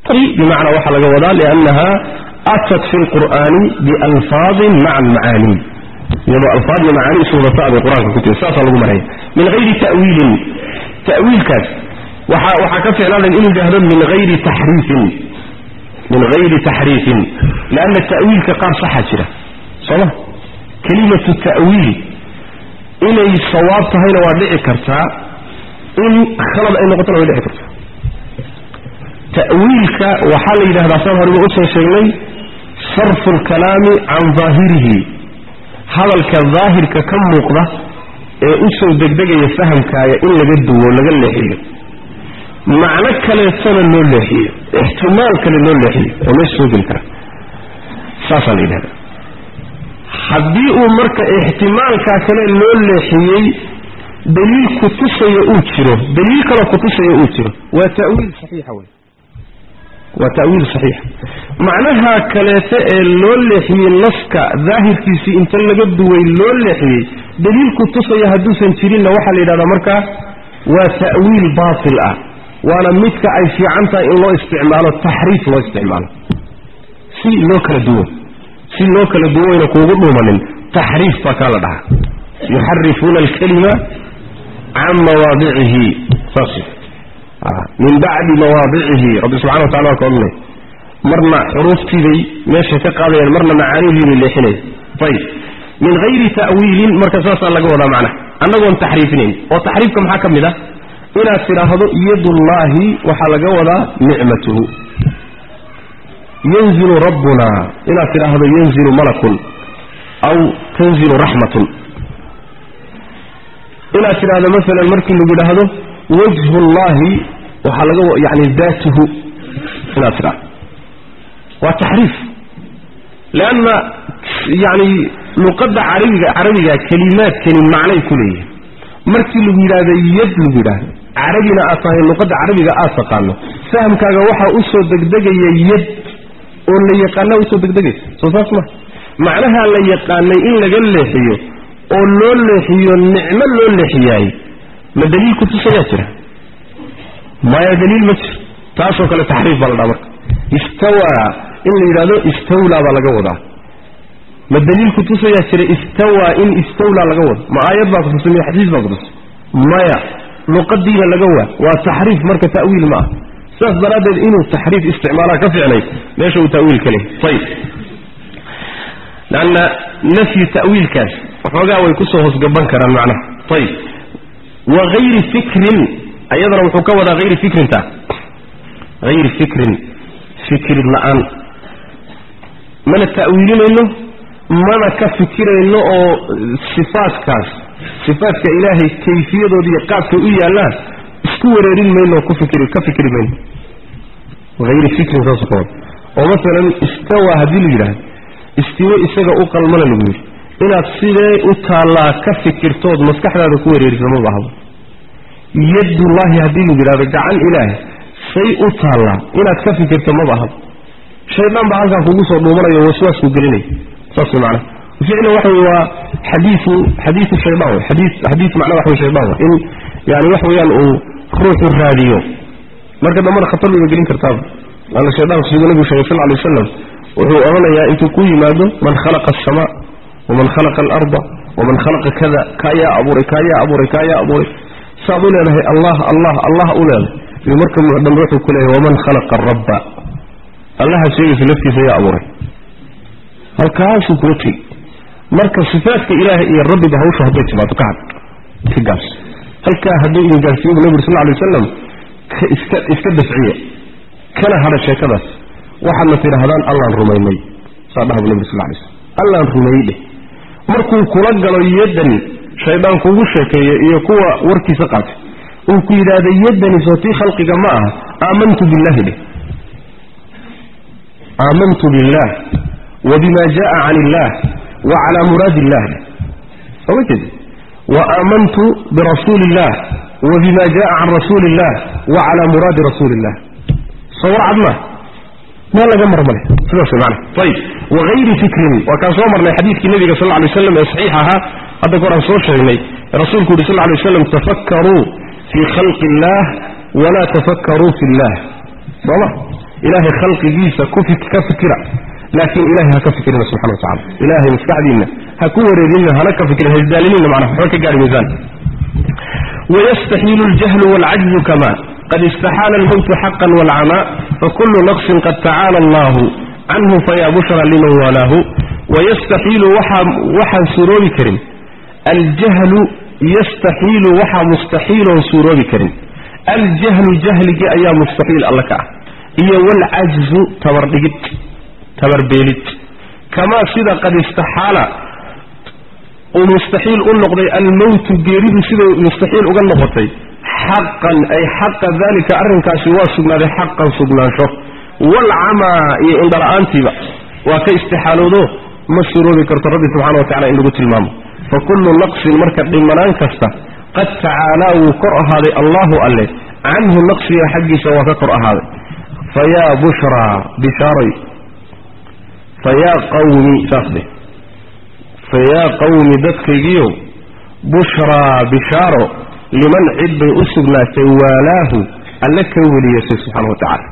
bimacnaa waxaa laga wadaa liannaha atat fi lqur'aani bialfaadin maca almacaani iyadoo alfaad iyo macaani isu wadata bay qur-aanka ku tiri saasaa lagu maraya min hayri ta'wiilin ta'wiilkaas waxa waxaa ka ficnaadan inuu yidhaahdo min hayri taxriifin min hayri taxriifin lianna ta'wiilka qaar saxa jira sooma kelimatu ta'wiil inay sawaab tahayna waa dhici kartaa in khalad ay noqotona way dhici kartaa ta'wiilka waxaa la yidhahdaa saan horeba usoo sheegnay sarfu lkalaami can daahirihi hadalka daahirka ka muuqda ee usoo degdegaya fahamkaaga in laga duwo laga leexiyo macno kaleetona loo leexiyo ixtimaal kale loo leexiyo oo meesha soo geli kara saasaa la yidhahda haddii uu marka ixtimaalkaa kale loo leexiyey daliil kutusaya uu jiro daliil kaloo kutusaya uu jiro waa ta'wiil saxiixa wey waa ta'wiil saxiixa macnaha kaleete ee loo leexiyey naska daahirkiisii inta laga duway loo leexiyey daliil kutusaya hadduusan jirinna waxaa la yidhahdaa markaa waa ta'wiil baatil ah waana midka ay fiican tahay in loo isticmaalo taxriif loo isticmaalo si loo kala duwo si loo kala duwayna kuugu dhuumanin taxriif baa kaa la dhahaa yuxarifuuna alkalima can mawaadicihi saas min bacdi mawaadicihi rabbi subxana wa tacala waa ka odhanay marna xuruuftiibay meesha ka qaadayaan marna macaanihiibay leexinaya ayib min hayri ta'wiilin marka saasaa laga wadaa macnaha annagoon taxriifinayn oo taxriifka maxaa ka mid ah inaad tidhaahdo yadullaahi waxaa laga wadaa nicmatuhu yanzilu rabbuna inaad tidhaahdo yanzilu malakun aw tanzilu raxmatun inaad tidhaahdo maalan markii lagu yidhaahdo wajhu llahi waxaa laga yani daatuhu inaad tidhahdo waa taxriif leanna yani luqadda carabiga carabiga kelimaadkani macnay ku leeyihin markii lagu yidhaahdo yad lagu yidhaahdo carabina aad tahay luqadda carabiga aad taqaano fahamkaaga waxaa usoo degdegaya yad oo la yaqaana usoo degdegaysa soo saas ma macnaha la yaqaanay in laga leexiyo oo loo leexiyo nicmo loo leexiyaay ma daliil kutusayaa jira maya daliil ma jiro taasoo kale taxriif baa la dhaha marka istawaa in la yidhahdo istawlaa baa laga wadaa ma daliil kutusayaa jira istawaa in istawlaa laga wado ma aayad baa kutusay miya xadiis baa kutusay maya luqadiina laga waa waa taxriif marka ta'wiil ma ah sidaas daraaddeed inuu taxriif isticmaalaa ka ficnay meesha uu ta'wiil ka lehy ayib lanna nafyi ta'wiilkaas waxoogaa way kusoo hoosgaban karaan macnaha ayib wa hayri fikrin ayadana wuxuu ka wadaa hayri fikrinta hayri fikrin fikrid la-aan mana ta'wiilinayno mana ka fikirayno oo sifaadkaas sifaadka ilaahay kayfiyadooda iyo qaabkay u yaallaan isku wareerin mayno oo ku fikri ka fikri mayno hayri fikrin saasuu ka wada oo masalan istawa haddii la yidhaahdo istiwo isaga u qalmana lagu yidhi inaad sidee u taallaa ka fikirtood maskaxdaada ku wareeriso ma bahdo yadullaahi haddii lagu yidhahdo gacan ilaahay say u taallaa inaad ka fikirto ma bahdo shaydaan baa halkaa kugu soo dhuumanayo waswaasku gelinaya saas way macnaha ficlan waxa wey waa xadiiu xadiiu shaydaan wey xadii xadiis macnaa waxa wey shaydaan wey in yani wax weeyaan uu ruuxu raadiyo marka dambana khatar bayba gelin kartaaba laanna shaydaanku siduu nabigu sheegay sal lay waslam wuxuu odhanayaa intuu ku yimaado man khalaqa asamaa waman khalaqa alarda waman khalaqa kada kaayaa abuuray kaayaa abuuray kaayaa abuuray saad u leedahay allah allah allah u leedahay iyo marka dambe wuxuu ku leeyahay waman khalaqa arabba allaha sheegaysa laftiisa yaa abuuray halkaasuu kula tegi marka sifaadka ilaahay iyo rabbiba hawsha hadday timaado ka had ka gaabs halkaa hadduu idin gaarsiiyo bu nabig sal lla alay wasalam iska iska dafciya kana hadha sheekadaas waxaadna tidhaahdaan allaan rumaynay saa dhaha bu nabig sal lay slam allaan rumeeyey dheh markuu kula galo yaddan shaydaan kugu sheekeeya iyo kuwa warkiisa qaatay uu ku yidhaahda yaddani sootii khalqiga ma aha aamantu billahi dheh aamantu billah wbima jaa can illah wacala muraadi illah soma jeed waaaamantu birasuuli illah wabima jaa can rasuuli illah wacala muraadi rasuuli illah soo warcad maa meel laga marmale sidaas man ayib wagayri fikrin waa kaan soo marnay xadiidkii nabiga sal lay waslam ee saxiix ahaa hadda ka horaan soo sheegnay rasuulku yuhi sal lay waslam tafakkaruu fii khalqi illah walaa tafakkaruu fi illah sooma ilaahay khalqigiisa ku ka fikira laakiin ilahay ha ka fikirina subxana wa tacala ilaahay maskaxdiinna ha ku wareerinina hana ka fikirin hasdaalinina macnaha waxba ka gaari maysaan wayastaxiilu aljahlu waalcajzu kama qad istaxaala almowtu xaqan waalcamaa fakulu naqsin qad tacaala allahu canhu fayaa bushra liman walaahu wayastaxiilu waxaan suuroobi karin aljahlu yastaxiilu waxaa mustaxiiloon suuroobi karin aljahlu jahligii ayaa mustaxiil alla ka ah iyo waalcajzu tabardhigid tabarbeelid kamaa sida qad istaxaala uu mustaxiil u noqday almowtu geeridu siday mustaxiil uga noqotay xaqan ay xaqa dalika arrinkaasi waa sugnaaday xaqan sugnaansho waalcamaa iyo indhala-aantiiba waa ka istixaaloodo ma suroobi karto rabbi subxana wa tacala in lagu tilmaamo fa kullu naqsin marka dhimanaan kasta qad tacaalaa wuu kor ahaaday allahu alle canhu naqsiga xaggiisa waa ka kor ahaaday fayaa bushraa bishaaray fayaa qawmi saasde fayaa qawmi dadkaygiiow bushraa bishaaro liman cid bay u sugnaatay waalaahu alle ka weliyasay subxaana wa tacaala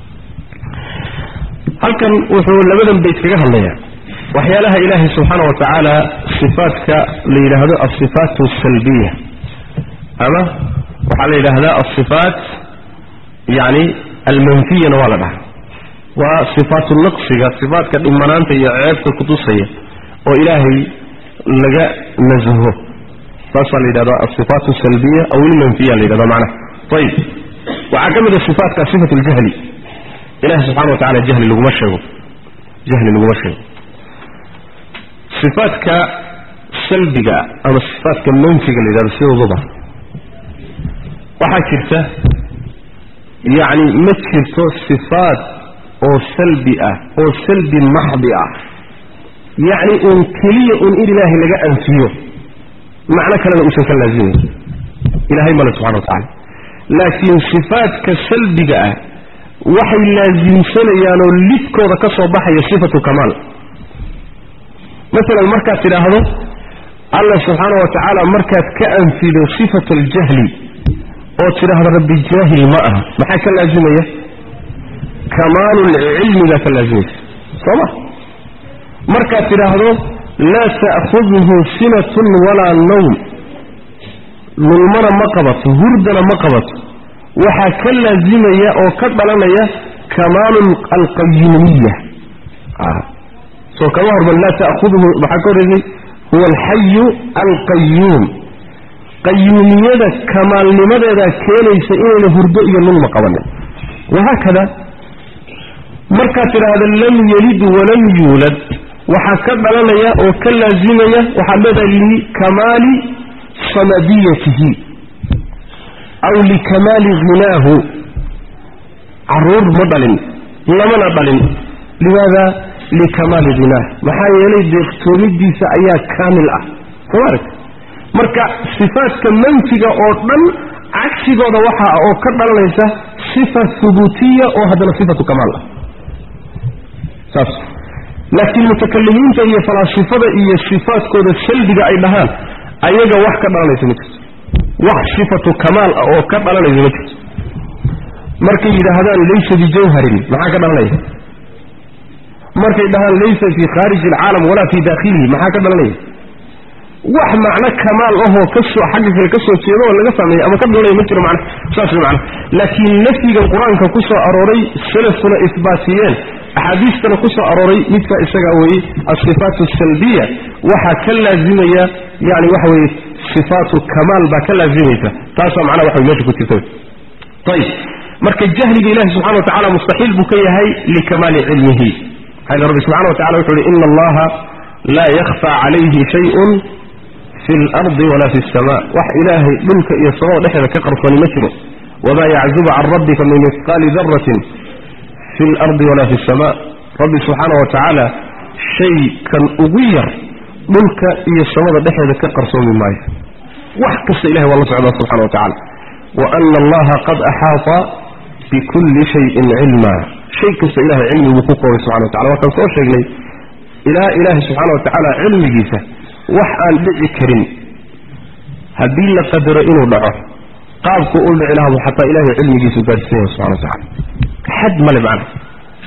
halkan wuxuu labadan bayt kaga hadlayaa waxyaalaha ilaahay subxaana wa tacaala sifaadka la yidhaahdo alsifaat alsalbiya ama waxaa la yidhaahdaa alsifaat yacni almanfiyana waa la dhaha waa sifaatu naqsiga sifaatka dhimanaanta iyo ceebta kutusaya oo ilaahay laga nasaho saasaa la yidhahda asifaat alsalbiya aw ilmanfiya la yidhahda macnaha ayib waxaa ka mid a sifaatka sifat ljahli ilahi subxana wa tacala jahli laguma sheego jahli laguma sheego sifaatka salbiga ama sifaatka manfiga la yidhahdo sidooduba waxaa jirta yacni ma jirto sifaat oo salbi ah oo salbi maxdi ah yacni uun keliya uun in ilaahay laga anfiyo macno kalena uusan ka laazimayn ilahay male subxana wa tacala laakiin sifaadka salbiga ah waxay laasimsanayaanoo lidkooda ka soo baxaya sifatu kamaal masalan markaad tidhaahdo allah subxaana wa tacaala markaad ka anfido sifatu aljahli oo tidhaahdo rabbi jaahil ma aha maxaa ka laazimaya kamaalulcilmi baa ka laazimaysa soo ma markaad tidhaahdo laa ta'khuduhu sinatun walaa nawm lulmana ma qabato hurdana ma qabato waxaa ka laazimaya oo ka dhalanaya kamaalu alqayuumiya soo kama horban laa ta'khuduhu maxaa ka horreysay huwa alxayu alqayuum qayuumiyada kamaalnimadeedaa keenaysa inayna hurdo iyo lulma qabanin wahaakada markaad tidhaahda lam yelid walam yuulad waxaa ka dhalanaya oo ka laazimaya waxaad leedahay likamaali samadiyatihi aw likamaali hinaahu caruur ma dhalin lamana dhalin limaada likamaali hinaah maxaa yeelay deeqtoomidiisa ayaa kaamil ah soo arag marka sifaadka manfiga oo dhan cagsigooda waxa ah oo ka dhalanaysa sifa hubuutiya oo haddana sifatu kamaal ah saas laakiin mutakalimiinta iyo falaasifada iyo sifaadkooda salbiga ay dhahaan ayaga wax ka dhalanaysa ma jirto wax sifatu kamaal ah oo ka dhalanaysa ma jirto markay yidhaahdaan laysa bijawharin maxaa ka dhalanaya markay dhahaan laysa fii khaariji alcaalam walaa fii daakhilihi maxaa ka dhalanaya wax macno kamaal ahoo kasoo xagga kale ka soo jeedo oo laga sameeya ama ka dhalanaya ma jiro man saas man laakiin nafyigan qur-aanka ku soo arooray salafkuna isbaatiyeen axaadiistana ku soo arooray midka isagaa weeye asifaat asalbiya waxaa ka laazimaya yani waxa weye sifaatu kamaal baa ka laazimaysa taasaa macnaha waxa mesha ku jirta ayib marka jahliga ilahi subxana wa tacala mustaxiil buu ka yahay likamaali cilmihi maxaa rabbi subxana wa tacala wuxu uhi ina allaha laa yakhfa calayhi shayun fi lardi walaa fi sama wax ilaahay dhulka iyo samada dhexeeda ka qarsooni ma jiro wamaa yaczubu can rabbika min mihqaali daratin fi lardi walaa fi sama rabbi subxaana wa tacaala shay kan ugu yar dhulka iyo samada dhexeeda ka qarsoomi maayo wax kasta ilahay waa la socdaa subxana wa tacala wa ana allaha qad axaata bikulli shayin cilma shay kasta ilahay cilmiguu ku koobay subxana wa tacala waa kan soo sheegnay ilaa ilaahay subxaana wa tacaala cilmigiisa wax aan dhici karin haddii la qadaro inuu dhaco qaabku u dhici lahabu xataa ilahay cilmigiisu gaadhsiinaya subxana wa tacala xad male macna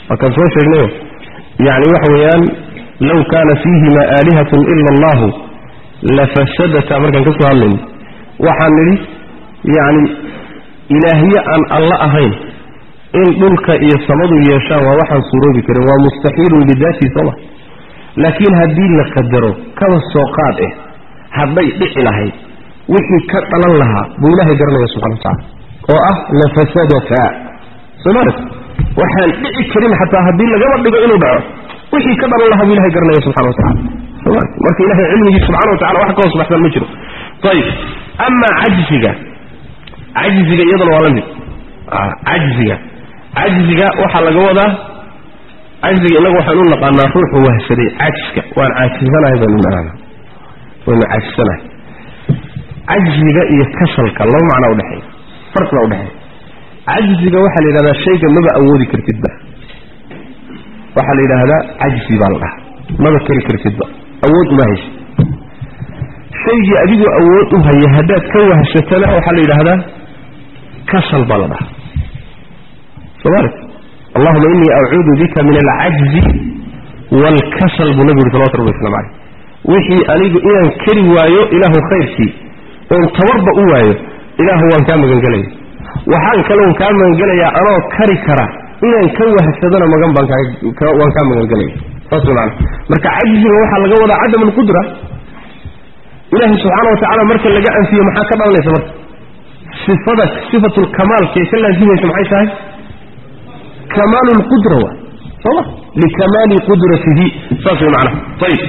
waa kaan soo sheegnayo yacni waxa weeyaan low kaana fiihima aalihatun ila allahu lafasadata markaan ka soo hadlayno waxaan nidhi yacni ilaahye aan alla ahayn in dhulka iyo samadu yeeshaan waa waxaan suuroobi karin waa mustaxiilun bidaatii sooma laakiin haddii la qadaro kaba soo qaad eh hadday dhici lahayd wixii ka dhalan lahaa buu ilaahay garanaya subxana wa tacala oo ah lafasadata somalit waxaan dhici karin xataa haddii lagaba dhigo inuu dhaco wixii ka dhalan lahaa buu ilahay garanaya subxana wa tacala somalit marka ilahay cilmigii subxana wa tacala wax ka hoos baxsan ma jiro ayib amaa cajziga cajziga iyadana waa la mid cajziga cajziga waxaa laga wadaa cajziga inagu waxaan u naqaanaa ruuxu wahsaday cajiska waan caajisanahay baynu naqaana waynu caajisanahay cajziga iyo kasalka laba macnaa udhexeeya farq baa udhexeeya cajziga waxaa la yidhahdaa shayga maba awoodi kartidba waxaa la yidhaahdaa cajzi baa la dhahaa maba keri kartidba awood uma haysa shaygii adigoo awood u haya haddaad ka wahsatana waxaa la yidhaahdaa kasal baa la dhahaa somaali allahuma inii acuudu bika min alcajzi waalkasal buu nabigu yuri salawatu rabbi waslamu caleyh wixii anigu inaan keri waayo ilaahu khayrkii oon tabarba u waayo ilaahu waan kaa magangelaya waxaan kaloon kaa magangelayaa anoo kari kara inaan ka wahsadana magan baan waan kaa magangelaya saas maana marka cajziga waxaa laga wadaa cadam alqudra ilaahay subxaana wa tacaala marka laga anfiyo maxaa ka dhalanaysa marka sifada sifatulkamaalkee ka laazimaysa maxay tahay kamaalu lqudra wa sooma likamaali qudratihi saas way macnaha ayib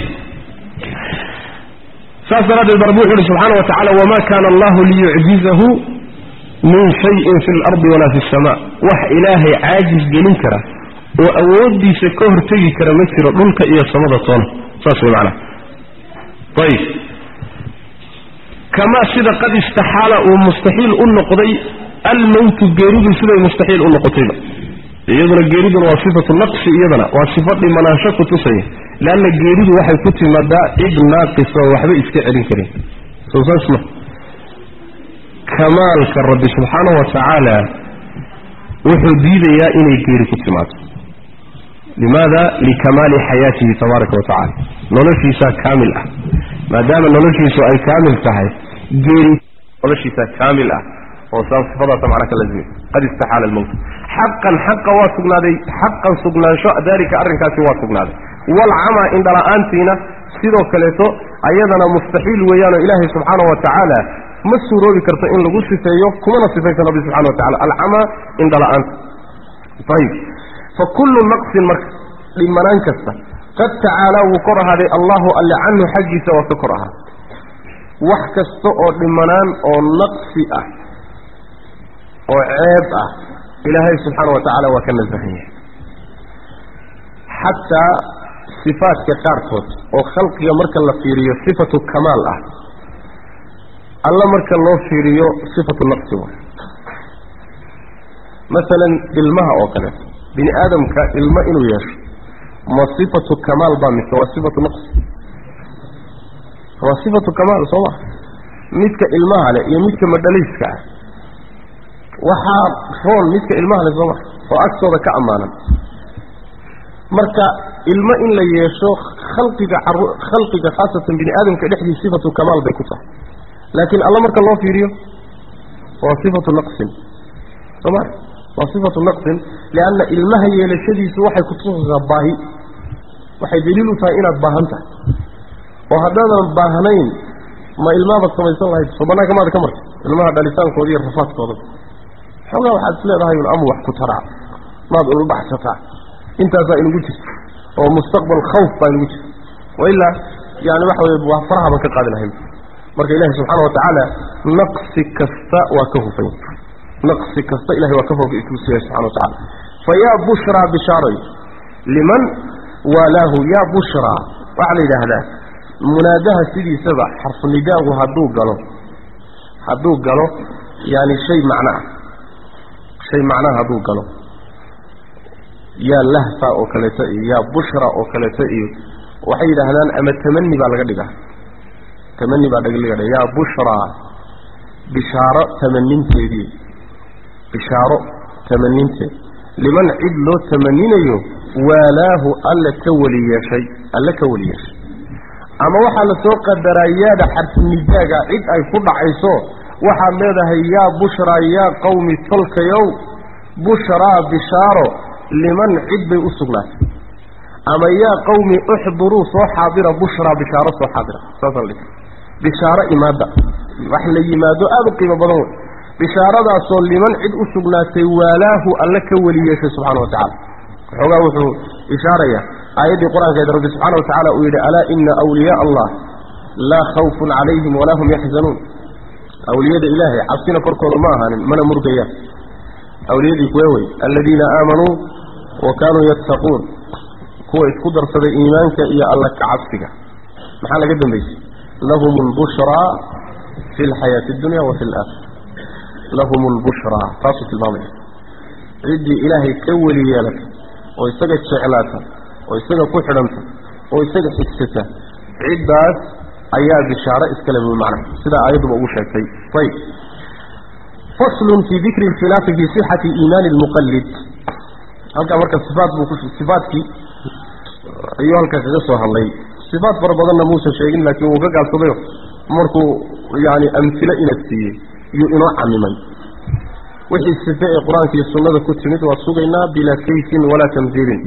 saas daraaddeed ba rabbi wuxu uhi subxaana wa tacala wamaa kaana allahu liyucjizahu min shayin fi lardi walaa fi sama wax ilaahay caajis gelin kara oo awooddiisa ka hortegi kara ma jiro dhulka iyo samada toona saas way macnaha ayib kamaa sida qad istaxaala uu mustaxiil u noqday almowtu geeridu siday mustaxiil u noqotayba iyaduna geeriduna waa sifatu naqsi iyadana waa sifo dhimanaansho ku tusaya leanna geeridu waxay ku timaadaa cid naaqisa oo waxba iska celin karin soo saas ma kamaalka rabbi subxaana wa tacaala wuxuu diidayaa inay geeri ku timaado limaada likamaali xayaatihi tabaaraka wa tacala noloshiisaa kaamil ah maadaama noloshiisu ay kaamil tahay geeri noloshiisaa kaamil ah oo saa sifadaasa macna ka lazimay qad istaxaala almowt xaqan xaqa waa sugnaaday xaqan sugnaansho daalika arrinkaasi waa sugnaaday walcamaa indhala-aantiina sidoo kaleeto ayadana mustaxiil weeyaanoo ilaahay subxaana wa tacaala ma suuroobi karto in lagu sifeeyo kumana sifaysan rabbi subxana wa tacala alcamaa indhala-aanta ayib fa kullu naqsin marka dhimanaan kasta qad tacaalaa wuu kor ahaaday allahu alle canhu xaggiisa waa ka kor ahaa wax kasta oo dhimanaan oo naqsi ah oo ceeb ah ilaahay subxaana wa tacaala waa ka nasahan yahay xataa sifaadka qaarkood oo khalqiga marka la fiiriyo sifatu kamaal ah alla marka loo fiiriyo sifatu naqsi wa masalan ilmaha oo kaleeto bini aadamka ilmo inuu yeesho ma sifatu kamaal baa mise waa sifatu naqsi waa sifatu kamaal soo ma midka ilmaha leh iyo midka madhaliiska ah waxaa roon midka ilmaha leh sooma oo agtooda ka ammaanan marka ilmo in la yeesho khalqiga khalqiga khaasatan bini aadamka dhexdii sifatu kamaal bay ku tahay laakiin alla marka loo fiiriyo waa sifatu naqsin sooma waa sifatu naqsin lianna ilmaha yeelashadiisu waxay kutusaysaa baahi waxay daliil u tahay inaad baahan tahay oo haddaadan baahnayn ma ilmaabaad samaysan lahayd soo banaanka maada ka marta ilmaha dhalitaankooda iyo rafaadkooda xoogaa waxaad is leedahay un ama wax ku taraa maad ulbaxsataa intaasaa inugu jirta oo mustaqbal khawf baa inugu jirta wailaa yani waxa weye waa faraha baan ka qaadi lahayn marka ilahi subxaana wa tacaala naqsi kasta waa ka hufay naqsi kasta ilahay waa ka fokusiya subxana wa tacala fa yaa bushraa bishaaroy liman waalaahu yaa bushraa waxaa la yidhaahdaa munaadaha sidiisaba xarfunidaagu hadduu galo hadduu galo yani shay macno ah shay macnaha hadduu galo yaa lahfa oo kaleeto iyo yaa bushra oo kaleeto iyo waxay yidhaahdaan ama tamani baa laga dhigaa tamani baa laga dhiga yaa bushraa bishaaro tamaninteedii bishaaro tamaninteed liman cid loo tamaninayo waalaahu alla ka weli yeeshay alle ka weli yeeshay ama waxaa la soo qadaraa yaada xarfunidaaga cid ay ku dhacayso waxaad leedahay yaa bushraa yaa qawmi tolkayow bushraa bishaaro liman cid bay u sugnaatay ama yaa qawmi uxduruu soo xaadira bushraa bishaaro soo xaadira saasaan dhig bishaaro imaada wax la yimaado aada u qiimo badan wey bishaaradaasoo liman cid u sugnaatay waalaahu alle ka weli yeeshay subxana wa tacala waxoogaa wuxuu ishaaraya aayaddii qur-aankeed rabbi subxaana wa tacala uu yidhi alaa ina awliyaa allah laa khawfun calayhim walaa hum yaxzanuun awliyada ilaahay cabsina korkooda ma ahaanin mana murgayaan awliyadii kuwe wey aladiina aamanuu wa kaanuu yattaquun kuwa isku darsaday iimaanka iyo alla ka cabsiga maxaa laga dambaysay lahum lbushraa fi lxayaati addunya wa fi alaakhira lahum lbushraa taasuu tilmaamaya ciddii ilaahay ka weli yeelata oo isaga jeclaata oo isaga ku xidhanta oo isaga xigsata ciddaas ayaa bishaaro iskale bu macna sidaa aayadduba ugu sheegtay ayb faslun fii dikri alkhilaafi fii sixati iimaani lmuqallid halkaa marka sifaat buu ku sifaatkii ayuu halkaa kaga soo hadlay sifaat fara badanna muusan sheegin laakiin wuu ka gaabsadayo markuu yani amhilo ina siiyey iyuu inoo camimay wixii sife ee qur-aanka iyo sunnada ku timid waa sugaynaa bilaa kayfin walaa tamhiilin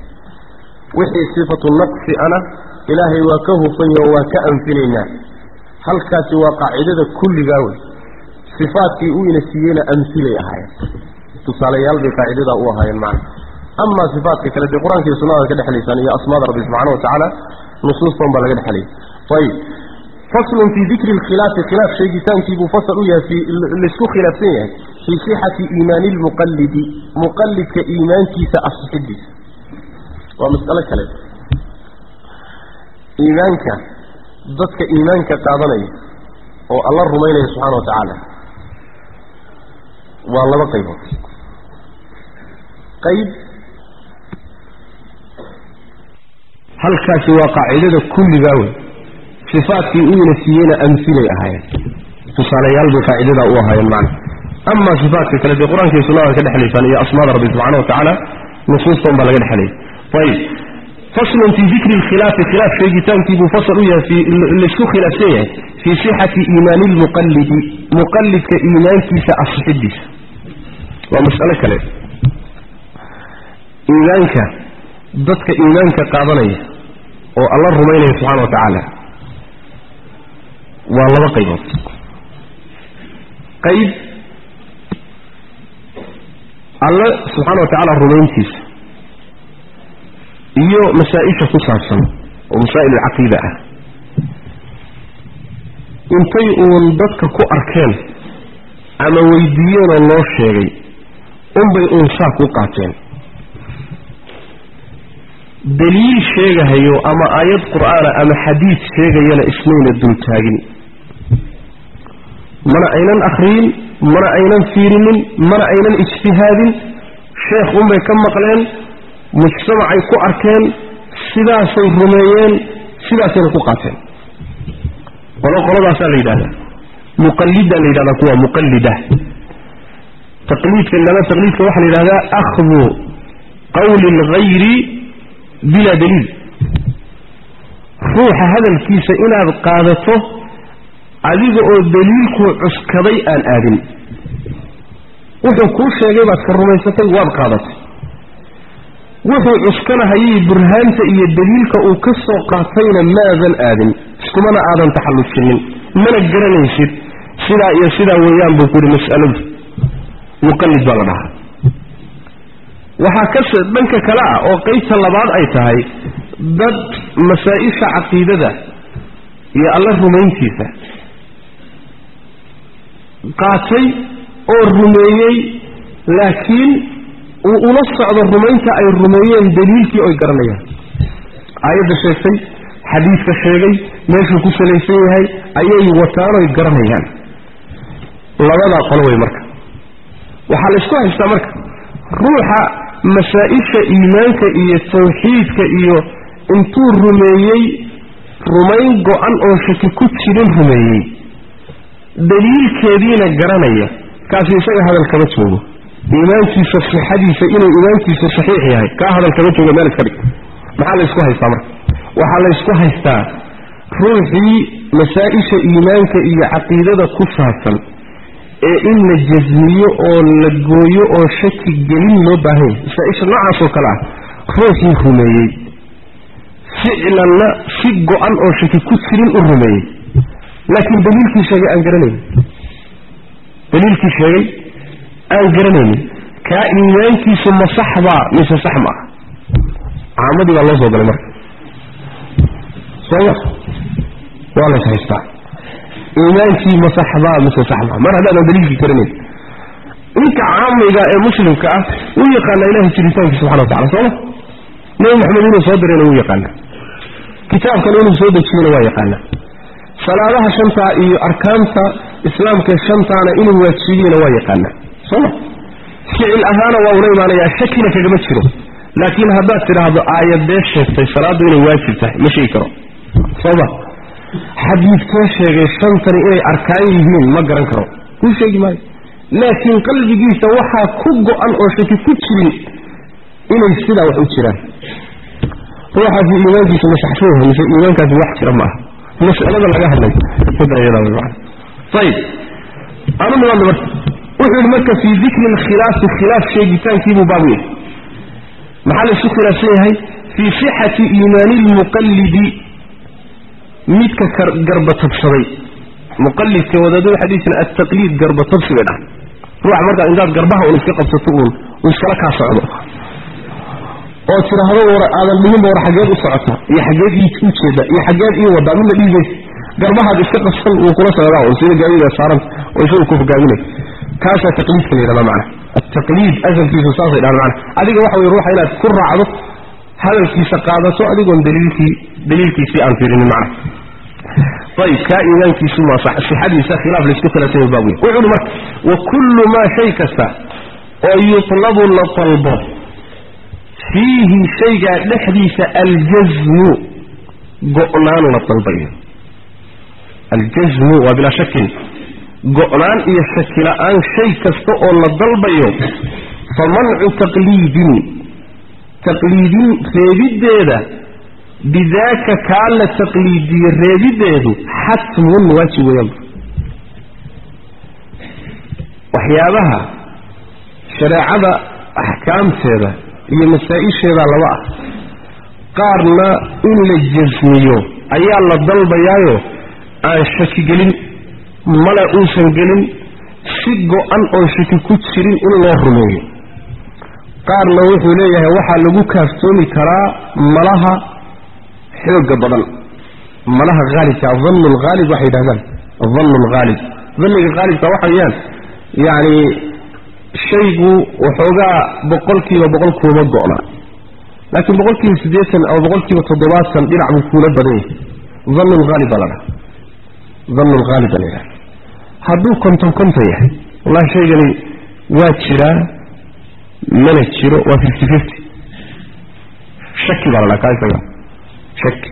wixii sifatu naqsi ana ilaahay waa ka hufanya oo waa ka anfilaynaa halkaasi waa qaacidada kulligaa wey sifaadkii uu ina siiyeyna amhilay ahaayeen tusaalayaal bay qaacidadaa u ahaayeen macna amaa sifaatka kale dee qur-aanka iyo sunnada ka dhexlaysaan iyo asmaada rabbi subxaana wa tacaala nusuustan baa laga dhexlayay ayib faslun fii dikri lkhilaafi khilaaf sheegitaankiibuu fasal u yahay laisku khilaafsan yahay fii sixati iimaani lmuqallidi muqallidka iimaankiisa asixidiisa waa mas'alo kale iimaanka dadka iimaanka qaadanaya oo alla rumaynaya subxana wa tacaala waa laba qaybood qayb halkaasi waa qaacidada kulligaa wey sifaatkii uu ina siiyeyna amhilay ahaayeen tusaalayaal bay qaacidadaa u ahaayeen macna amaa sifaatka kale dee qur-aanka iyo sunnada ka dhexlaysaan iyo asmaada rabbi subxana wa tacaala nusuustan baa laga dhexlayay ayib faslun fii dikri lkhilaafi khilaaf sheegitaankiibuu fasal u yahay laisku khilaafsan yahay fii sixati iimaani lmuqallidi muqallidka iimaankiisa asixidiisa waa mas'alo kale iimaanka dadka iimaanka qaadanaya oo alla rumaynaya subxana wa tacaala waa laba qaybood qayb alle subxaana wa tacaala rumayntiisa iyo masaa-isha ku saabsan oo masaa'il alcaqiida ah intay uun dadka ku arkeen ama weydiiyeenoo loo sheegay unbay uun saa ku qaateen daliil sheegahayo ama aayad qur'aana ama xadiid sheegayana ismayna dultaagin mana aynan akhriyin mana aynan fiirinin mana aynan ijtihaadin sheekh unbay ka maqleen mujtamacay ku arkeen sidaasay rumeeyeen sidaasayna ku qaateen qolo qoladaasaa la yidhahdaa muqalida la yidhahdaa kuwa muqallida taqliidka lama taqliidka waxaa la yidhahdaa akhdu qawli alghayri bilaa daliil ruuxa hadalkiisa inaad qaadato adiga oo daliilkuu cuskaday aan aadin wuxuu kuu sheegay baad ka rumaysatay waad qaadatay wuxuu cuskanahayay burhaanta iyo daliilka uu ka soo qaatayna maadan aadin iskumana aadan taxallujinin mana garanaysid sidaa iyo sidaa weeyaan buu ku yihi mas'aladu muqallid baa la dhahaa waxaa ka dhanka kale ah oo qaybta labaad ay tahay dad masaa-isha caqiidada iyo alla rumayntiisa qaatay oo rumeeyey laakiin uu ula socdo rumaynta ay rumeeyeen daliilkii oy garanayaan aayadda sheegtay xadiidka sheegay meeshuu ku salaysan yahay ayay wataan oy garanayaan labadaa qolo wey marka waxaa la isku haystaa marka ruuxa masaa-isha iimaanka iyo tawxiidka iyo intuu rumeeyey rumayn go-an oo shaki ku jirin rumeeyey daliilkeediina garanaya kaasi isaga hadal kama joogo iimaankiisa sixadiisa inuu iimaankiisu saxiix yahay kaa hadal kama jooga meel iska dhig maxaa la ysku haystaa marka waxaa la ysku haystaa ruuxii masaa-isha iimaanka iyo caqiidada ku saabsan ee in la jasmiyo oo la gooyo oo shaki gelin loo baahanya masaa-isha noocaasoo kale ah ruuxii rumeeyey ficlanna si go-an oo shaki ku jirin u rumeeyey laakiin daliilkii sheegay aan garanaynin daliilkii sheegay aan garanaynin kaa iimaankiisu ma sax baa mise sax ma ah caamadii baa loo soo galay marka sooma waa lays haystaa iimaankii ma sax baa mise sax maa mar haddaadan daliilkii garanayn ninka caamiga ee muslimka ah wuu yaqaanaa ilahay jiritaanki subxana wa tacala sooma nebi maxamed inuu soo dirayna wuu yaqaanaa kitaabkana inuu soo dejiyeyna waa yaqaanaa salaadaha shantaa iyo arkaanta islaamka shantaana inuu waajibiyeyna waa yaqaanaa sooma ficil ahaana waa ula imaanayaa shakina kagama jiro laakiin haddaad tidhaahdo aayadee sheegtay salaaddu inay waajib tahay ma sheegi karo sooma xadiidkee sheegay shantani inay arkaan yihiin ma garan karo kuu sheegi maayo laakiin qalbigiisa waxaa ku go-an oo shaki ku jirin inay sidaa wax u jiraan ruuxaasi iimaankiisa masaxshuuha mise iimaankaasi wax jira ma aha mas'alada laga hadlay midda iyada way macana ayib aanu nimaadno marka wuxuu yidhi marka fii dikri alkhilaafi khilaaf sheegitaankiibuu baabu yahay maxaa laysu khilaafsan yahay fii sixati iimaani lmuqallidi midka garbatabsaday muqalidka wadaadada waxay dhihi jireen altaqliid garbatabsi bay dhahay ruuxa markaad intaad garbaha un iska qabsato uun uu iskala kaa socdo oo tidhaahdo war aadan dhihinba war xaggeed u socota iyo xaggeed ii ujeeda iyo xaggeed ii wadaa midna dhihi maysa garbahaad iska qabsan wuu kula socdaa un sida gaadiida saaranta oo isagu ku hogaaminay kaasaa taqliidka la yidhahdaa macana altaqliid asalkiisu saasay dhahan macana adiga waxa weye ruuxa inaad ku raacdo hadalkiisa qaadato adigoon daliilkii daliilkiisii aan fiirinin macana ayib kaa iimaankiisu ma sixadiisa khilaaf laysku khilaafsanya baab wey wuxu uhi marka wa kullu maa shay kasta oo yutlabu la dalbo fiihi shaygaa dhexdiisa aljasmu go'naan la dalbayo aljasmu waa bilaa shakin go'naan iyo shaki la-aan shay kasta oo la dalbayo fa mancu taqliidin taqliidin reebiddeeda bidaaka kaa la taqliidiye reebiddeedu xatmun waajib weeyaan waxyaabaha shareecada axkaamteeda iyo masaa-isheeda laba ah qaarna in la jasmiyo ayaa la dalbayaayo aan shaki gelin male uusan gelin si go-an oon shaki ku jirin in loo rumeeyo qaarna wuxuu leeyahay waxaa lagu kaaftoomi karaa malaha xooga badan malaha haalibka dannu lhaalib waxay yidhahdaan dannu lhaalib danniga haalibka waxa weeyaan yacni shaygu waxoogaa boqolkiiba boqol kuuma go'na laakiin boqolkiiba siddeetan ama boqolkiiba toddobaatan dhinac buu kuula badan yahay dannu lhaalib baa la dhaha dannu lhaalib baa la yidhaha hadduu konton konton yahay wallahi shaygani waa jiraa mana jiro waa fifty fifty shaki baa la dhaha kaa isaga shaki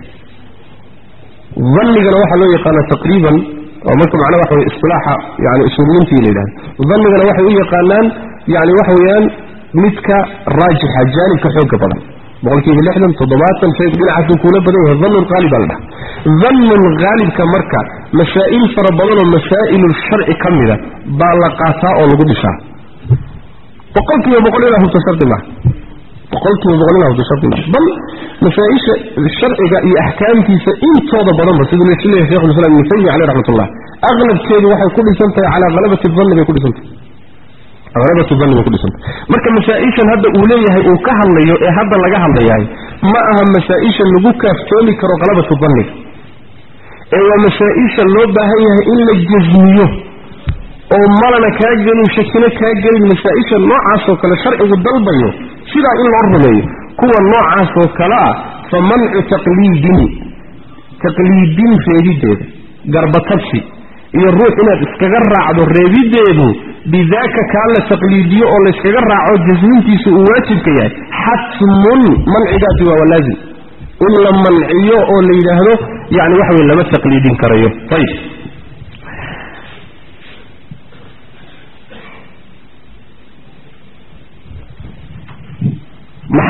dannigana waxaa loo yaqaanaa taqriiban oo marka macnaha waxa weye isilaaxa yani usuuliyiintii la yidhahda dannigana waxay u yaqaanaan yani waxa weeyaan midka raajixa jaanibka xooga badan boqolkiiba lixdan toddobaatan shaygu dhinacaasuu kuula badan yahay dannu lhaalib baa la dhaha dannu lhaalibka marka masaa'il fara badan oo masaa'ilulsharci ka mida baa la qaataa oo lagu dhisaa boqolkiiba boqol inaa hubto shardi maaha boqolkiiba boqol inaa hubto shardi maaha bal masaa-isha sharciga iyo axkaamtiisa intooda badanba siduu leesu leeyahay shekhulislam ibnu taymiya caleyh raxmatullah aqlabkeedu waxay ku dhisan tahay calaa halabati danni bay ku dhisan tahay halabatu danni bay ku dhisan tahay marka masaa-ishan hadda uu leeyahay uu ka hadlayo ee hadda laga hadlayahay ma aha masaa-isha lagu kaaftoomi karo halabatu danniga ee waa masaa-isha loo baahan yahay in la jasmiyo oo malana kaa gelin shakina kaa gelin masaa-isha noocaasoo kale sharcigu dalbayo sidaa in loo rumeeyo kuwa noocaasoo kale ah fa mancu taqliidin taqliidin reebiddeeda garbatabsi iyo ruux inaad iskaga raacdo reebiddeedu bidaaka kaa la taqliidiyo oo layskaga raaco jasmintiisa uu waajibka yahay xatmun mancigaasi waa walaazim in la manciyo oo la yidhaahdo yani waxa weye lama taqliidin karayo ayib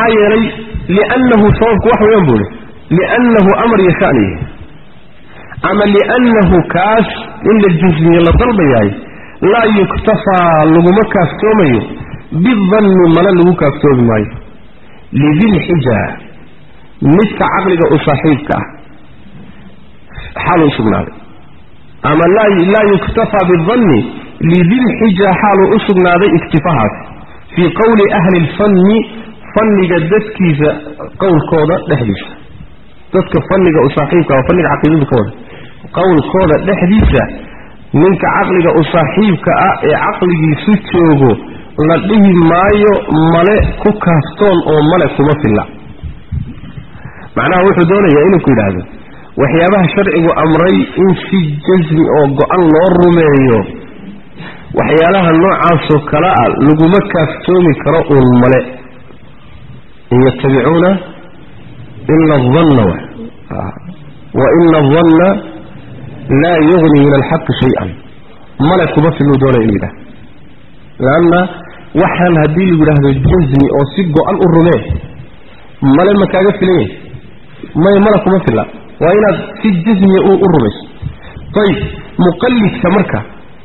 maxaa yeelay liannahu sababku wax weeyaan buu ihi liannahu amar iyo shaniye ama liannahu kaas in la jusmiye la dalbayahay laa yuktafaa laguma kaaftoomayo bidanni male lagu kaaftoomi maayo lidilxija midka caqliga u saaxiibka ah xaaluu usugnaaday ama laa yuktafaa bidanni lidilxija xaaluu u sugnaaday iktifahaas fii qowli ahli lfanni fanniga dadkiisa qowlkooda dhexdiisa dadka fanniga u saaxiibka ah fanniga caqiidadu ka wada qowlkooda dhexdiisa ninka caqliga u saaxiibka ah ee caqligiisu joogo la dhihi maayo male ku kaaftoon oo male kuma filla macnaha wuxuu doonayaa inuu ku yidhaahdo waxyaabaha sharcigu amray in si jasmi oo go-an loo rumeeyo waxyaalaha noocaasoo kale ah laguma kaaftoomi karo uun male in yatabicuuna ila adanna wa ina adanna laa yugni min alxaqi shay-an male kuma filluu doonaya inuu yidhahdo leanna waxaan haddii lagu yidhaahdo jasmi oo si go-an u rumee male ma kaaga filan yahay may male kuma filla waa inaad si jasmiya u rumayso ayib muqallidka marka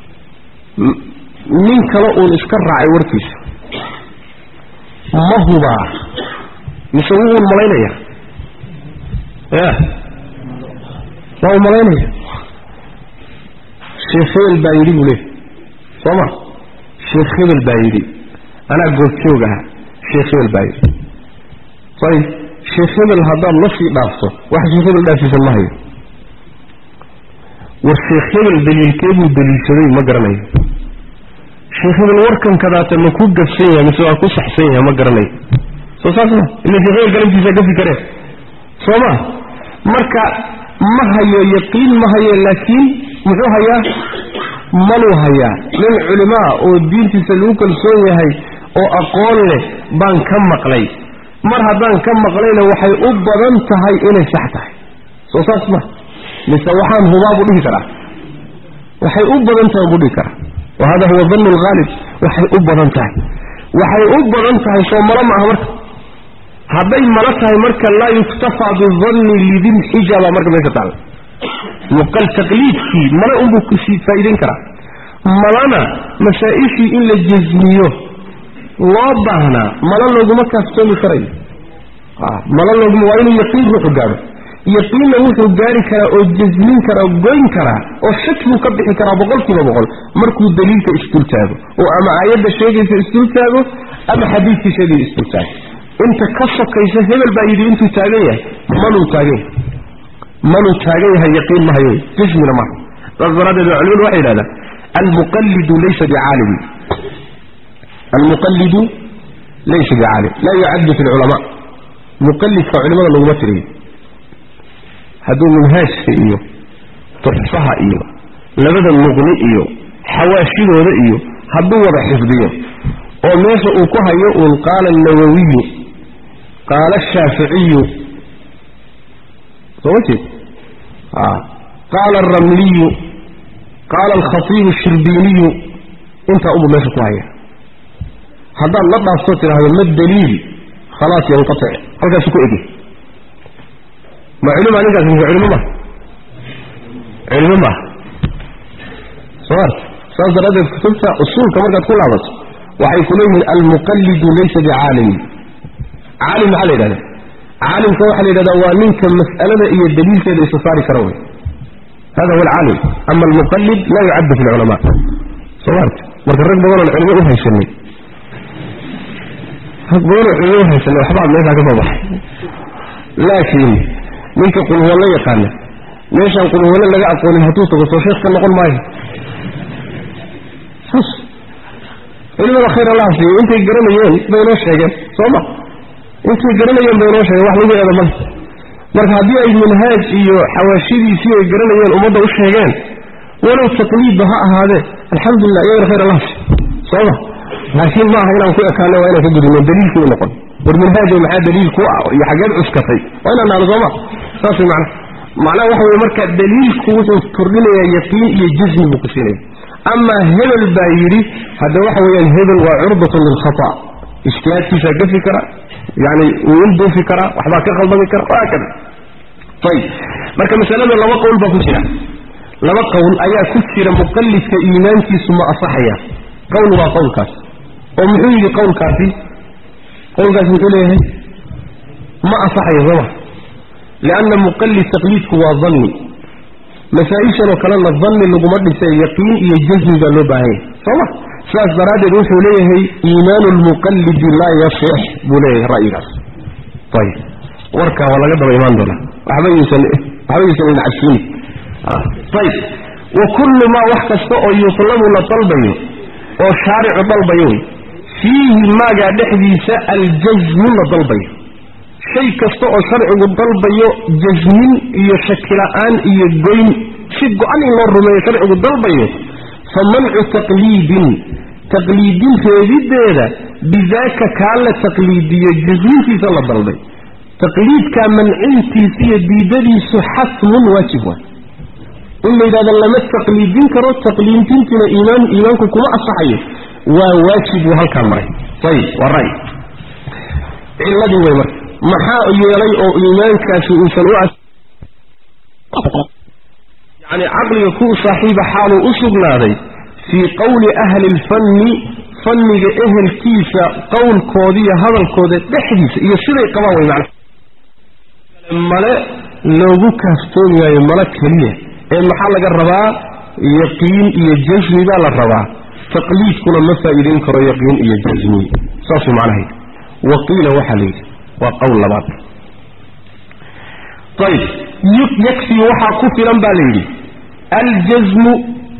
nin kale uun iska raacay warkiisa ma hubaa mise wuu un malaynaya ya waa u malaynaya sheekh hebel baa yidhi buu leey soo ma sheekh hebel baa yidhi anaa goobjoog aha sheekh hebel baa yidhi ayib sheekh hebel haddaad la sii dhaafto wax sheekh hebel dhaafsiisan ma hayo war sheekh hebel daliilkee buu daliilsaday ma garanayo sheekh hebel warkan kadaata ma ku gafsan yahay mise waa ku saxsan yahay ma garanayo soo saas ma ila sheekh hebel galantiisa gafi karee soo ma marka ma hayo yaqiin ma hayo laakiin muxuu hayaa maluu hayaa nin culimaa oo diintiisa lagu kalsoon yahay oo aqoon leh baan ka maqlay mar haddaan ka maqlayna waxay u badan tahay inay sax tahay soo saas ma mise waxaan hubaa buu dhihi karaa waxay u badan tahay buu dhihi karaa wa hada huwa dannu alghaalib waxay u badan tahay waxay u badan tahay soo malo ma aha marka hadday malo tahay marka laa yuktafaa bidanni lidilxija baa marka meesha taalla muqal taqliidkii male unbuu kusii faa'iidayn karaa malana masaa-ishii in la jasmiyo loo baahnaa malo looguma kaaftoomi karayo malo looguma waa inuu yaqiin ruuxu gaadho yaqiinna wuxuu gaari karaa oo jasmin karaa goyn karaa oo shaki buu ka bixi karaa boqol kiiba boqol markuu daliilka isdul taago oo ama aayadda sheegaysa isdul taago ama xadiidkii sheegaya isdul taago inta ka sokaysa hebel baa yidhi intuu taagan yahay manuu taagan yahay manuu taagan yahay yaqiin ma hayo jasmina maha saas daraaddeed waa culimadu waxay yidhahdaan almuqallidu laysa bicaalimi almuqallidu laysa bicaalim laa yucaddu fi lculamaa muqallidka culimada laguma tiriyo hadduu minhaajka iyo tuxfaha iyo labada muqni iyo xawaashidooda iyo hadduu wada xifdiyo oo meesha uu ku hayo uun qaala alnawawiyu qaala ashaaficiyu soo ma jeed qaala alramliyu qaala alkhatiibu ashirbiiniyu intaa unbuu meesha ku haya haddaad la dhaafto tidhaahdo ma daliil khalaas yanqatic halkaasu ku egi ma culima ninkaas mise culimo ma culimo ma soo arta saas daraaddeed kutubta usuulka markaad ku laabato waxay ku leeyihiin almuqallidu laysa bicaalimi caalim maxaa la yidhahda caalimka waxaa la yidhahdaa waa ninka mas'alada iyo daliilkeeda isa saari kara wey hada huwa alcaalim ama almuqallid laa yucaddu fi lculamaa soo arta marka rag badan oon culimo u haysanay rag badan oo culimo u haysanay waxbaa meeshaa ka soo baxay laakiin ninka qulhuwallo yaqaana meeshaan qulhuwallo laga aqoonin hadduu tago soo sheekh ka noqon maayo saas culimada khayr allah siiyo intay garanayeen bay noo sheegeen soo ma intay garanayeen bay noo sheegeen wax lagu eeda male marka haddii ay minhaaj iyo xawaashidiisii ay garanayeen ummadda u sheegeen walow taqliidba ha ahaadee alxamdulilah iyagana khayr allah siiyo soo ma laakiin ma aha inaan ku ekaano waa inaan ka gudubno daliilkii u noqon war minhaajo maxaa daliil ku ah iyo xageed cuskatay waa inaan nahno sooma saas way macnaha macnaha waxa weye marka daliilku wuxuu kordhinayaa yaqiin iyo jismi buu ku siinaya amaa hebel baa yidhi hadda waxa weeyaan hebel waa curdatun lilkhata ijtihaadkiisaa gafi kara yani wuu ilduufi karaa waxbaa ka khaldami kara wahaakada ayib marka masalada laba qowl baa ku jira laba qowl ayaa ku jira muqallidka iimaankiisu ma asaxaya qowl waa qowlkaas oo muxuu yidhi qowlkaasi qowlkaasi muxuu leeyahay ma asaxayo sooma lianna muqallid taqliidku waa danni masaa-ishanoo kalena danni laguma dhisay yaqiin iyo jasmi baa loo baahan yahay sooma sidaas daraaddeed wuxuu leeyahay iimaanu lmuqallidi laa yasix buu leeyahay ra'yigaas ayib warkaa waa laga daba imaan doonaa waxba yuusan waxba yuusan ina cabsiini ayib wa kullu maa wax kasta oo yutlabu la dalbayo oo shaaricu dalbayo wey fiihi maagaa dhexdiisa aljasmu la dalbayo shay kasta oo sharcigu dalbayo jasmin iyo shakila-aan iyo goyn si go-an in loo rumeeyo sharcigu dalbayo fa mancu taqliidin taqliidin reebiddeeda bidaaka kaa la taqliidiyo jasmintiisa la dalbay taqliidkaa mancintiisa iyo diidadiisu xasmun waajib waay in la yidhahdo lama taqliidin karo taqliidintiina iimaan iimaanku kuma asaxayo waa waajib buu halkaa maray ayib waa ray ciladii wey marka maxaa yeelay oo iimaankaasi uusan u yani caqliga ku saaxiiba xaaluu u sugnaaday fii qowli ahli lfanni fanniga ehelkiisa qowlkoodiiyo hadalkooda dhexdiisa iyo siday qabaan way macna male loogu kaaftoomayaayo male keliya ee maxaa laga rabaa yaqiin iyo jasmi baa la rabaa taqliidkuna ma faa'iidayn karo yaqiin iyo jasmi saasuu macnahayd waqiila waxaa la yidhi waa qowl labaad ayib yakfii waxaa ku filan baa la yidhi aljasmu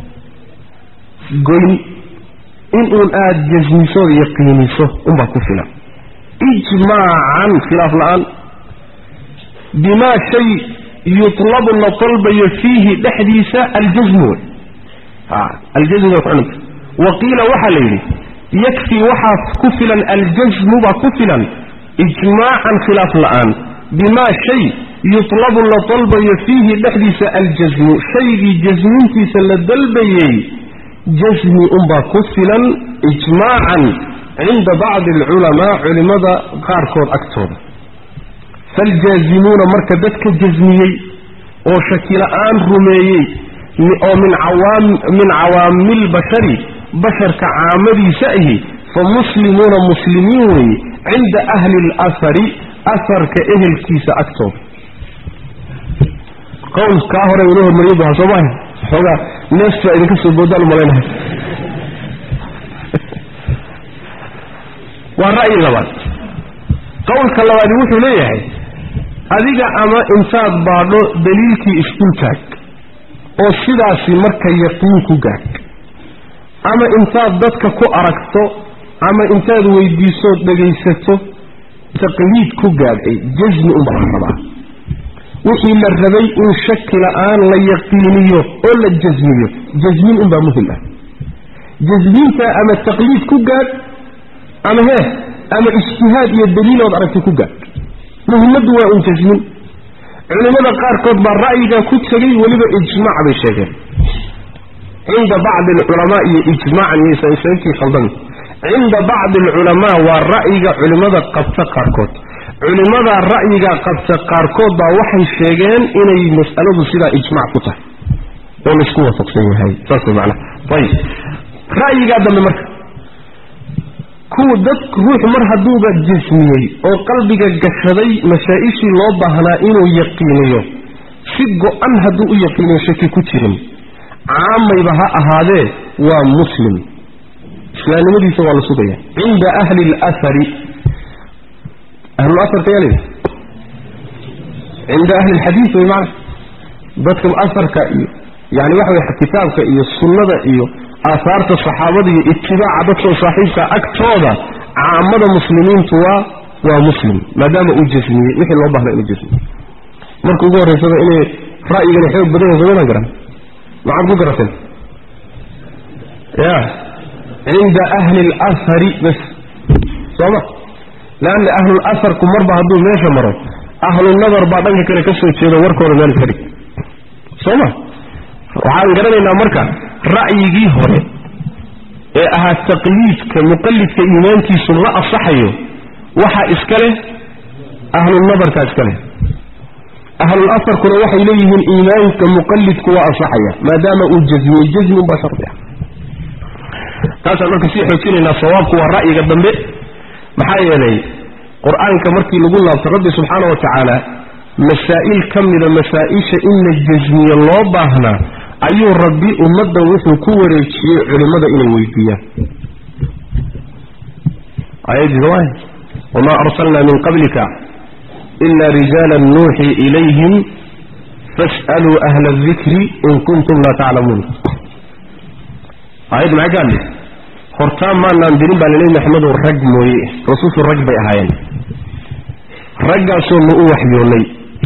goyn inuun aada jasmisood yaqiiniso unbaa ku filan ijmaacan khilaaf la-aan bimaa shay yutlabu la dalbayo fiihi dhexdiisa aljasmu wey aljasmu bay kucunanta waqiila waxaa la yidhi yakfii waxaa ku filan aljasmu baa ku filan ijmaacan khilaaf la-aan bimaa shay yutlabu la dalbayo fiihi dhexdiisa aljasmu shaygii jasmintiisa la dalbayey jasmi unbaa ku filan ijmaacan cinda bacdi alculamaa culimmada qaarkood agtooda faljaazimuuna marka dadka jasmiyey oo shakila-aan rumeeyey oo min min cawaamilbashari basharka caamadiisa ahi fa muslimuuna muslimiin weeye cinda ahli alahari aharka ehelkiisa agtooda qowl kaa hore inoo hormariyo baha soo maaha xoogaa neefta idinka soo boodaan umalaynahay waa ra'yi labaad qowlka labaadi wuxuu leeyahay adiga ama intaad baadho daliilkii isdul taag oo sidaasi marka yaqiin ku gaag ama intaad dadka ku aragto ama intaad weydiisood dhegaysato taqliid ku gaadhay jasmi unbaa la rabaa wixii la rabay in shaki la-aan la yaqiiniyo oo la jasmiyo jasmin unbaa muhim ah jasminta ama taqliid ku gaadh ama hee ama ijtihaad iyo daliilood aragtay ku gaadh muhimmaddu waa un jasmin culimmada qaarkood baa ra'yigaa ku tegay weliba ijmaac bay sheegeen cinda bacdi alculamaa iyo ijmaacan iyo sababtii khaldami cinda bacdi alculamaa waa ra'yiga culimmada qabta qaarkood culimmada ra'yiga qabta qaarkood baa waxay sheegeen inay mas'aladu sidaa ijmac ku tahay oo laisku waafaqsan yahay saas way macnaha ayib ra'yigaa dambe marka kuwa dad ruux mar hadduuba jasmiyey oo qalbiga gashaday masaa-ishii loo baahnaa inuu yaqiiniyo si go-an hadduu u yaqiiniyo shaki ku jirin caamayba ha ahaadee waa muslim islaamnimadiisa waa la sugaya cinda ahli alahari ahlulasarka yaa layidhi cinda ahli alxadiid way macana dadka asarka iyo yani waxa way kitaabka iyo sunnada iyo aahaarta saxaabada iyo itibaaca dadkao saaxiibka agtooda caamada muslimiintu waa waa muslim maadaama uu jasmiyey wixii loo baahna inuu jasmiye marka ugu horraysaba inay ra'yigani xoog badan yahay somadan garan maxaad ku garateen ya cinda ahli alahari bas sooma leanna ahlulasarku marba hadduu meesha maro ahlunadar baa dhanka kale ka soo jeedo warkooda meel iska dhig sooma waxaan garanaynaa marka ra'yigii hore ee ahaa taqliidka muqallidka iimaankiisu la asaxayo waxaa iska leh ahlulnadarkaa iska leh ahlul asarkuna waxay leeyihiin iimaanka muqallidku waa ansaxaya maadaama uu jazmiyey jazmi unbaa shardi ah taasaan marka sii xoojinaynaa sawaabku waa ra'yiga dambe maxaa yeelay qur-aanka markii lagu laabto rabbi subxaana wa tacaala masaa'il ka mida masaa-isha in la jasmiye loo baahnaa ayuu rabbi ummaddan wuxuu ku wareejiyey culimmada inay weydiiyaan ayadii waay wamaa arsalnaa min qablika ila rijaala nuuxii ilayhim fas'aluu ahla adikri in kuntum laa taclamuun aayad maxay ka hadli hortaan maanaan dirin baa laleey maxmedow rag mooye rasuushu rag bay ahaayeen raggaasoo na u waxyoonnay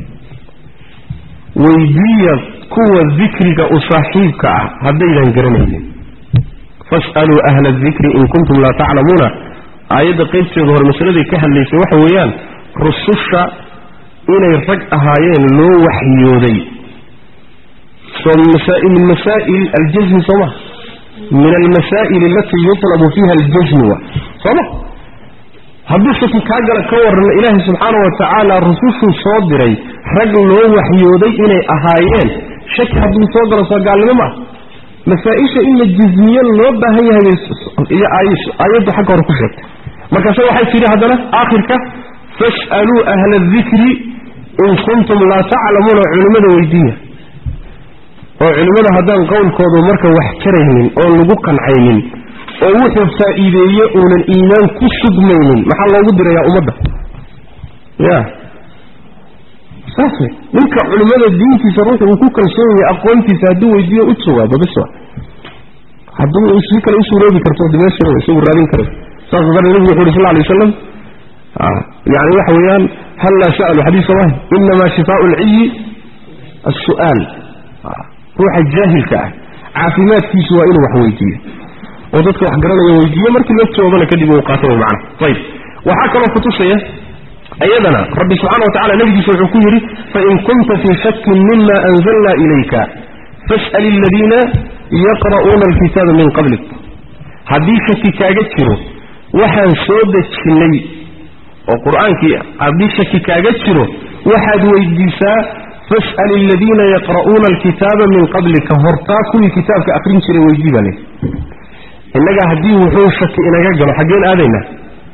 weydiiya kuwa dikriga u saaxiibka ah haddaydan garanaynin fas'aluu ahla adikri in kuntum laa taclamuuna aayadda qaybteeda hore masaladay ka hadlaysay waxa weeyaan rususha inay rag ahaayeen loo waxyooday soo min masaa'il aljasmi soo ma min almasaa'il alatii yutlabu fiiha aljasmu wa sooma hadduu shaki kaa gala ka warrama ilaahay subxaana wa tacaala rusushuu soo diray rag loo waxyooday inay ahaayeen shaki hadduu soo galo soo gaalnimo ma ah masaa-isha in la jismiye loo baahan yahay iyo aayaddu xagga hore ku sheegtay markaase waxay tidhi haddana aakhirka fas'aluu ahla adikri in kuntum laa taclamuuna culimmada weydiiya oo culimmada haddaan qowlkoodu marka wax jaraynin oon lagu qancaynin oo wuxuu faa'iideeye uunan iimaan ku sugmaynin maxaa loogu dirayaa ummadda ya saas wey ninka culimmada diintiisa ruuxu uu ku kalsoon yahay aqoontiisa hadduu weydiiyo u jawaabo bis wa hadduu si kale u suuroobi karto de meesha isagu raadin kara saas dara nebigu wuxu uhi sal alay waslam yani waxa weeyaan hal laa sa'alu xadiis soo maha inamaa shifaau lciyi as-su'aal ruuxa jaahilka ah caafimaadkiisu waa inuu wax weydiiyo oo dadka wax garanaya weydiiyo markii la joogana kadib uu qaato way macana ayib waxaa kaloo kutusaya ayadana rabbi subxana wa tacala nabigiisa wuxuu ku yidhi fain kunta fii shakin mima anzalna ilayka fas'al aladiina yaqra'uuna alkitaaba min qablik haddii shaki kaaga jiro waxaan soo dejinnay oo qur-aankii haddii shaki kaaga jiro waxaad weydiisaa fas'al aladiina yaqra'uuna alkitaaba min qablika hortaa kuwii kitaabka akrin jiray weydii baa lehi innaga haddii wuxuu shaki inaga galo xaggeen aadaynaa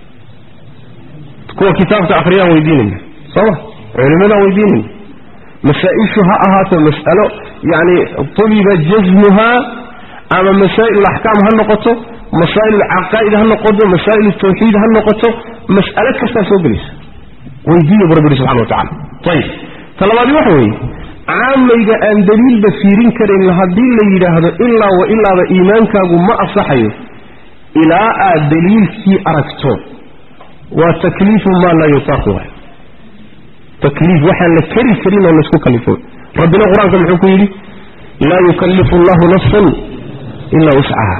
kuwa kitaabka akhriyaan weydiinayna sooma culimadaan weydiinayna masaa-ishu ha ahaato mas'alo yacni tuliba jasmuhaa ama masaa'il alaxkaam ha noqoto masaa'il alcaqaa'id ha noqoto masaa'il altawxiid ha noqoto mas'alo kastaa soo gelaysa weydiiya bu rabbi yihi subxana wa tacala ayib talabaadi waxa weeye caamayga aan daliilba fiirin karayn haddii la yidhaahdo ilaa wa ilaaba iimaankaagu ma asaxayo ilaa aad daliilkii aragto waa takliifu maa laa yutaaqu waay takliif waxaan la keri karin oo laysku kalifo rabbina qur-aanka muxuu ku yidhi laa yukallifu allahu nafsan ilaa wuscaha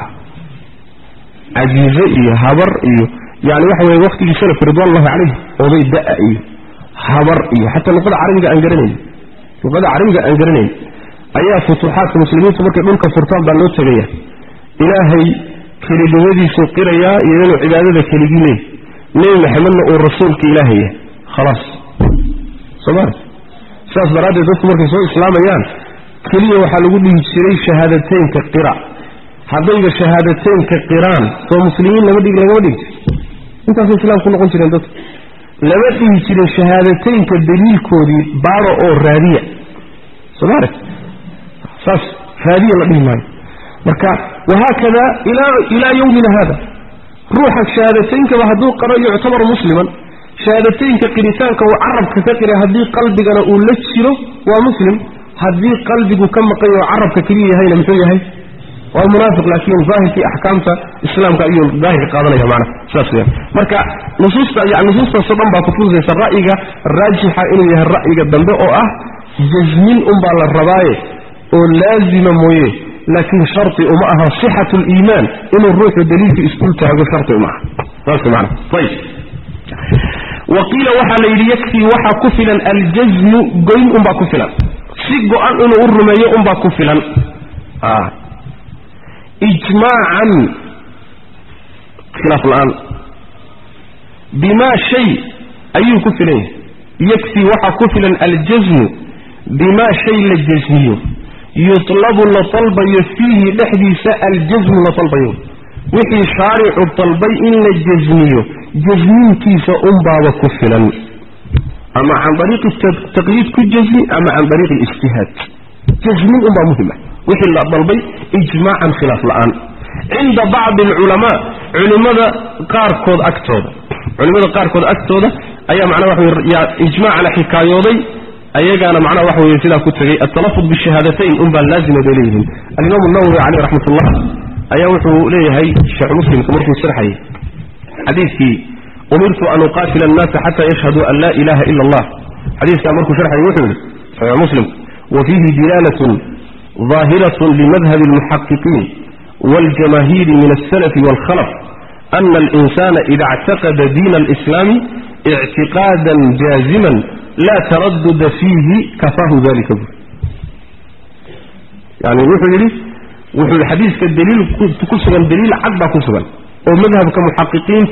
cajiize iyo habar iyo yani waxa weye waqtigii salafka ridwanullahi calayh oday da-a iyo habar iyo xataa luqada carabiga aan garanayn luqada carabiga aan garanayn ayaa futuuxaadka muslimiintu markay dhulka furtaan baa loo tegaya ilaahay kelinimadiisuu qirayaa iyo inuu cibaadada keligii leey nebi maxamedna uu rasuulka ilaahay yahay khalaas sooma sidaas daraaddeed dadku markay soo islaamayaan keliya waxaa lagu dhihi jiray shahaadateynka qira haddayba shahaadateynka qiraan soo muslimiin lama dhig lagama dhigi jir intaasay islaam ku noqon jireen dadku lama dhihi jirin shahaadateynka daliilkoodii baaro oo raadiya somaali saas raadiya la dhihi maayo marka wahaakada ilaa yowmina hada ruuxa shahaadateyinkaba hadduu qaro yuctabar musliman shahaadateynka qiritaanka uu carabka ka qiray haddii qalbigana uu la jiro waa muslim haddii qalbigu ka maqan yaho carabka keliya yahayna muxuu yahay waa munaafiq laakiin daahirkii axkaamta islaamka ayuu daahirka qaadanaya macna sidaas weyan marka nusuusta yani nusuustaasoo dhan baa kutusaysa ra'yiga raajixa inuu yahay ra'yiga dambe oo ah jasmin unbaa la rabaaye oo laazima mooye laakiin sharti uma aha sixatu liimaan inuu ruuxu daliilka isdul taago sharti uma aha saas mana ayib waqiila waxaa la yidhi yakfii waxaa ku filan aljasmu goyn unbaa ku filan si go-an inuu u rumeeyo unbaa ku filan ijmaacan khilaaf la-aan bimaa shay ayuu ku filan yahay yakfii waxaa ku filan aljasmu bimaa shay la jasmiyo yutlabu la dalbayo fiihi dhexdiisa aljasmu la dalbayo wixii shaaricu dalbay in la jasmiyo jasmiinkiisa unbaaba ku filan ama can dariiqi taqyiid ku jasmi ama can dariiqi ijtihaad jasmin unbaa muhim ah wixii la dalbay ijmaacan khilaaf la-aan cinda bacdi alculamaa culimmada qaarkood agtooda culimmada qaarkood agtooda ayaa macnaha waxa wey yaa ijmaacana xikaayooday ayagaana macnaha waxa weye sidaa ku tegay altalafud bishahaadatayn unbaa laazima bay leeyihiin alimaamu nawowi caleyh raxmat ullah ayaa wuxuu leeyahay sheekh muslimka markuu sharxayay xadiidkii umirtu an uqaatila annaasa xata yashhaduu an laa ilaha ila allah xadiiskaa markuu sharxayay wuxuu yihi saxiix muslim wa fiihi dilaalatun ظاهرة لمذهب المحققين والجماهير من السلف والخلف أن الإنسان إذا اعتقد دين الإسلام اعتقادا جازما لا تردد فيه كفاه ذلك يعني وحو يلي وحو الحديث كالدليل كسبا دليل عقبا كسبا ومذهب كمحققين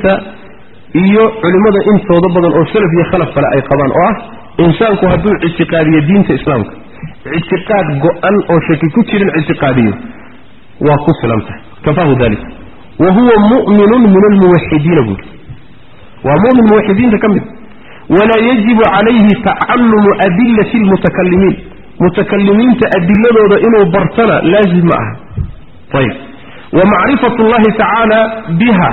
iyo culimada intooda badan oo salaf iyo khalaf kale ay qabaan oo ah insaanku hadduu ictiqaadiyo diinta islaamka ictiqaad go-an oo shaki ku jirin ictiqaadiyo waa ku filan tahay kafaahu dalik wa huwa mu'minun min almuwaxidiina buuri waa mu'min muwaxidiinta ka mid walaa yajibu calayhi tacalumu adilati almutakalimiin mutakalimiinta adiladooda inuu bartana laazim ma aha ayib wa macrifatu llahi tacaala biha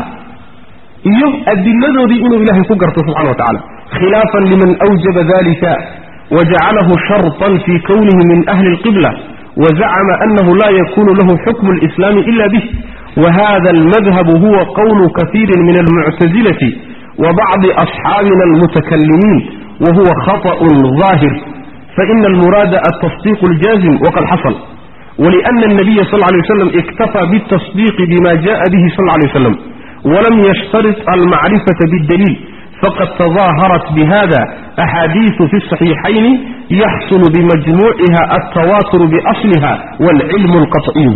iyo adiladoodii inuu ilaahay ku garto subxana wa tacala khilaafan liman awjaba dalika وجعله شرطا في كونه من أهل القبلة وزعم أنه لا يكون له حكم الإسلام إلا به وهذا المذهب هو قول كثير من المعتزلة وبعض أصحابنا المتكلمين وهو خطأ ظاهر فإن المراد التصديق الجازم وقد حصل ولأن النبي صلى الله عليه وسلم اكتفى بالتصديق بما جاء به صلى الله عليه وسلم ولم يشترط المعرفة بالدليل فقد تظاهرت بهذا أحاديث في الصحيحين يحصل بمجموعها التواتر بأصلها والعلم القطعي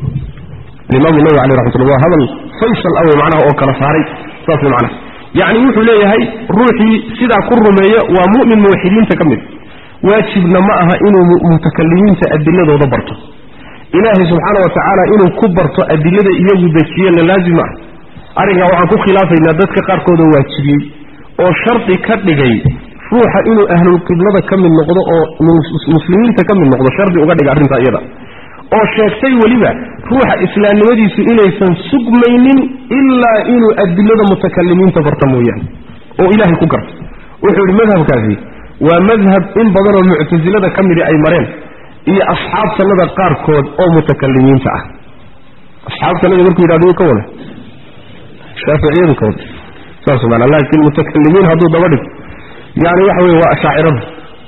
الإمام النووي عليه رحمة الله هذا الفيصل أول معناه أو كنصاري صافي معناه يعني يوحو ليه هاي روحي سيدا كرمية ومؤمن موحدين تكمل واجبنا معها إنه متكلمين تأدلة ودبرته إلهي سبحانه وتعالى إنه كبرته أدلة إياه ذكية لازمة أرجع وعنكو خلافة إن ذاتك قاركو واجبين oo shardi ka dhigay ruuxa inuu ahlulqiblada ka mid noqdo oo muslimiinta ka mid noqdo shardi uga dhigay arrintaa iyada oo sheegtay weliba ruuxa islaamnimadiisu inaysan sugmaynin ilaa inuu adilada mutakalimiinta barta mooyaane oo ilaahay ku garto wuxuu yidhi madhabkaasi waa madhab in badanoo muctasilada ka midi ay mareen iyo asxaab sannada qaarkood oo mutakalimiinta ah asxaab sannada markuu yidhahdo ka wada shaaficiyadu ka wada saas maana laakiin mutakalimiin hadduu daba dhigo yani waxa weye waa ashaacirada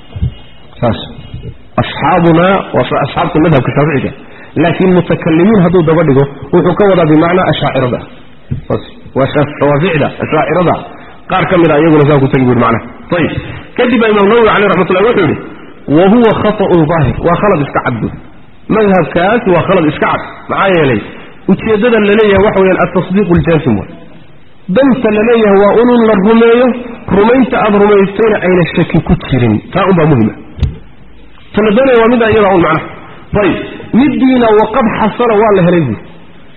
saas asxaabuna waa asxaabta madhabka shaaficiga laakiin mutakalimiin hadduu daba dhigo wuxuu ka wadaa bimacnaa ashaacirada saas waa shawaaficda ashaacirada qaar ka mid a iyaguna saa ku tegi buri macnaha ayib kadib baa imaam nawowi caleyh raxmat ullahi wuxuu yidhi wa huwa khata'un daahir waa khalad iska cad buri madhabkaas waa khalad iska cad maxaa yeelay ujeeddada laleeyahay waxa weyaan altasdiiqu ljaasim way danta la leeyahay waa inun la rumeeyo rumaynta aada rumaystayna ayna shaki ku jirin taa unbaa muhima tala doonaya waa middaa iyadaa un macnaha ayib middiina waqad xasala waa la helay buuri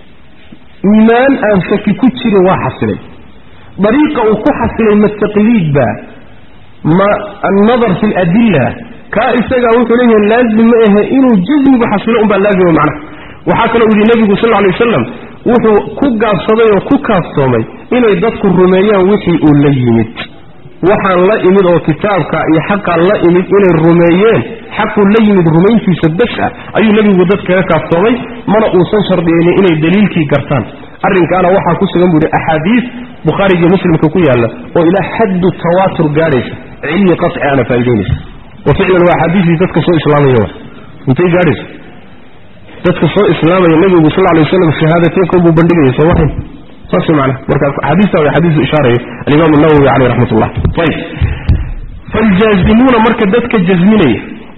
iimaan aan shaki ku jirin waa xasilay dariiqa uu ku xasilay ma taqliidba ma annadar fi aladilla kaa isagaa wuxuu leeyahay laazim ma ahe inuu jasmigu xasilo unbaa laazima macnaha waxaa kaloo yidhi nebigu sal alay wasalam wuxuu ku gaabsaday oo ku kaafsoomay inay dadku rumeeyaan wixii uu la yimid waxaan la imid oo kitaabka iyo xaqaan la imid inay rumeeyeen xaquu la yimid rumayntiisa bas ah ayuu nebigu dad kaga kaafsoomay mana uusan shardiyeynin inay daliilkii gartaan arrinkaana waxaa ku sugan buuhi axaadiis bukhaarigiyo muslimka ku yaalla oo ilaa xaddu tawaatur gaadhaysa cilmi qaci aana faa'idaynaysa wa ficlan waa axaadiistii dadka soo islaamaya intay gaadhaysa dadka soo islaamaya nebigu sal alay waslam shahaadateynkan buu bandhigaya soo mahayn saas macna markaas xadiista waa xadiisu ishaaraya alimaam nawowi caleyh raxmat ullah ayib faljaazimuuna marka dadka jasminaya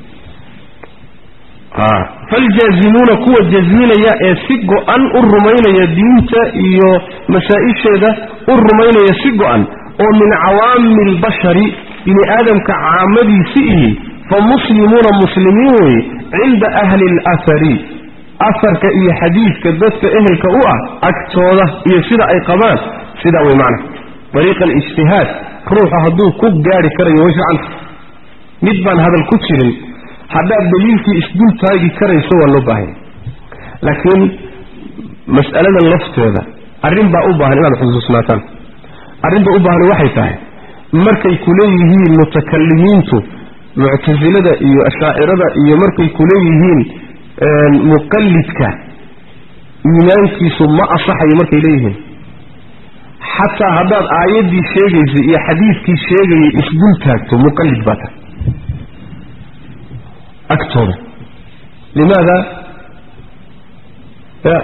faljaazimuuna kuwa jasminaya ee si go-an u rumaynaya diinta iyo masaa-isheeda u rumaynaya si go-an oo min cawaami albashari bini aadamka caamadiisi ihi fa muslimuuna muslimiin weye cinda ahli alahari afarka iyo xadiidka dadka ehelka u ah agtooda iyo sida ay qabaan sidaa wey macna dariiqa alijtihaad ruuxu hadduu ku gaari karayo way ficanta mid baan hadal ku jirin haddaad daliilkii isdul taagi karayso waa loo baahanya laakiin mas'aladan lafteeda arrin baa u baahan inaad xusuusnaataan arrinta u baahan waxay tahay markay kuleeyihiin mutakalimiintu muctasilada iyo ashaacirada iyo markay kuleeyihiin muqallidka iimaankiisu ma asaxayo markay leeyihiin xataa haddaad aayaddii sheegaysay iyo xadiidkii sheegayay isdul taagto muqallid baa tahay agtooda limaada ya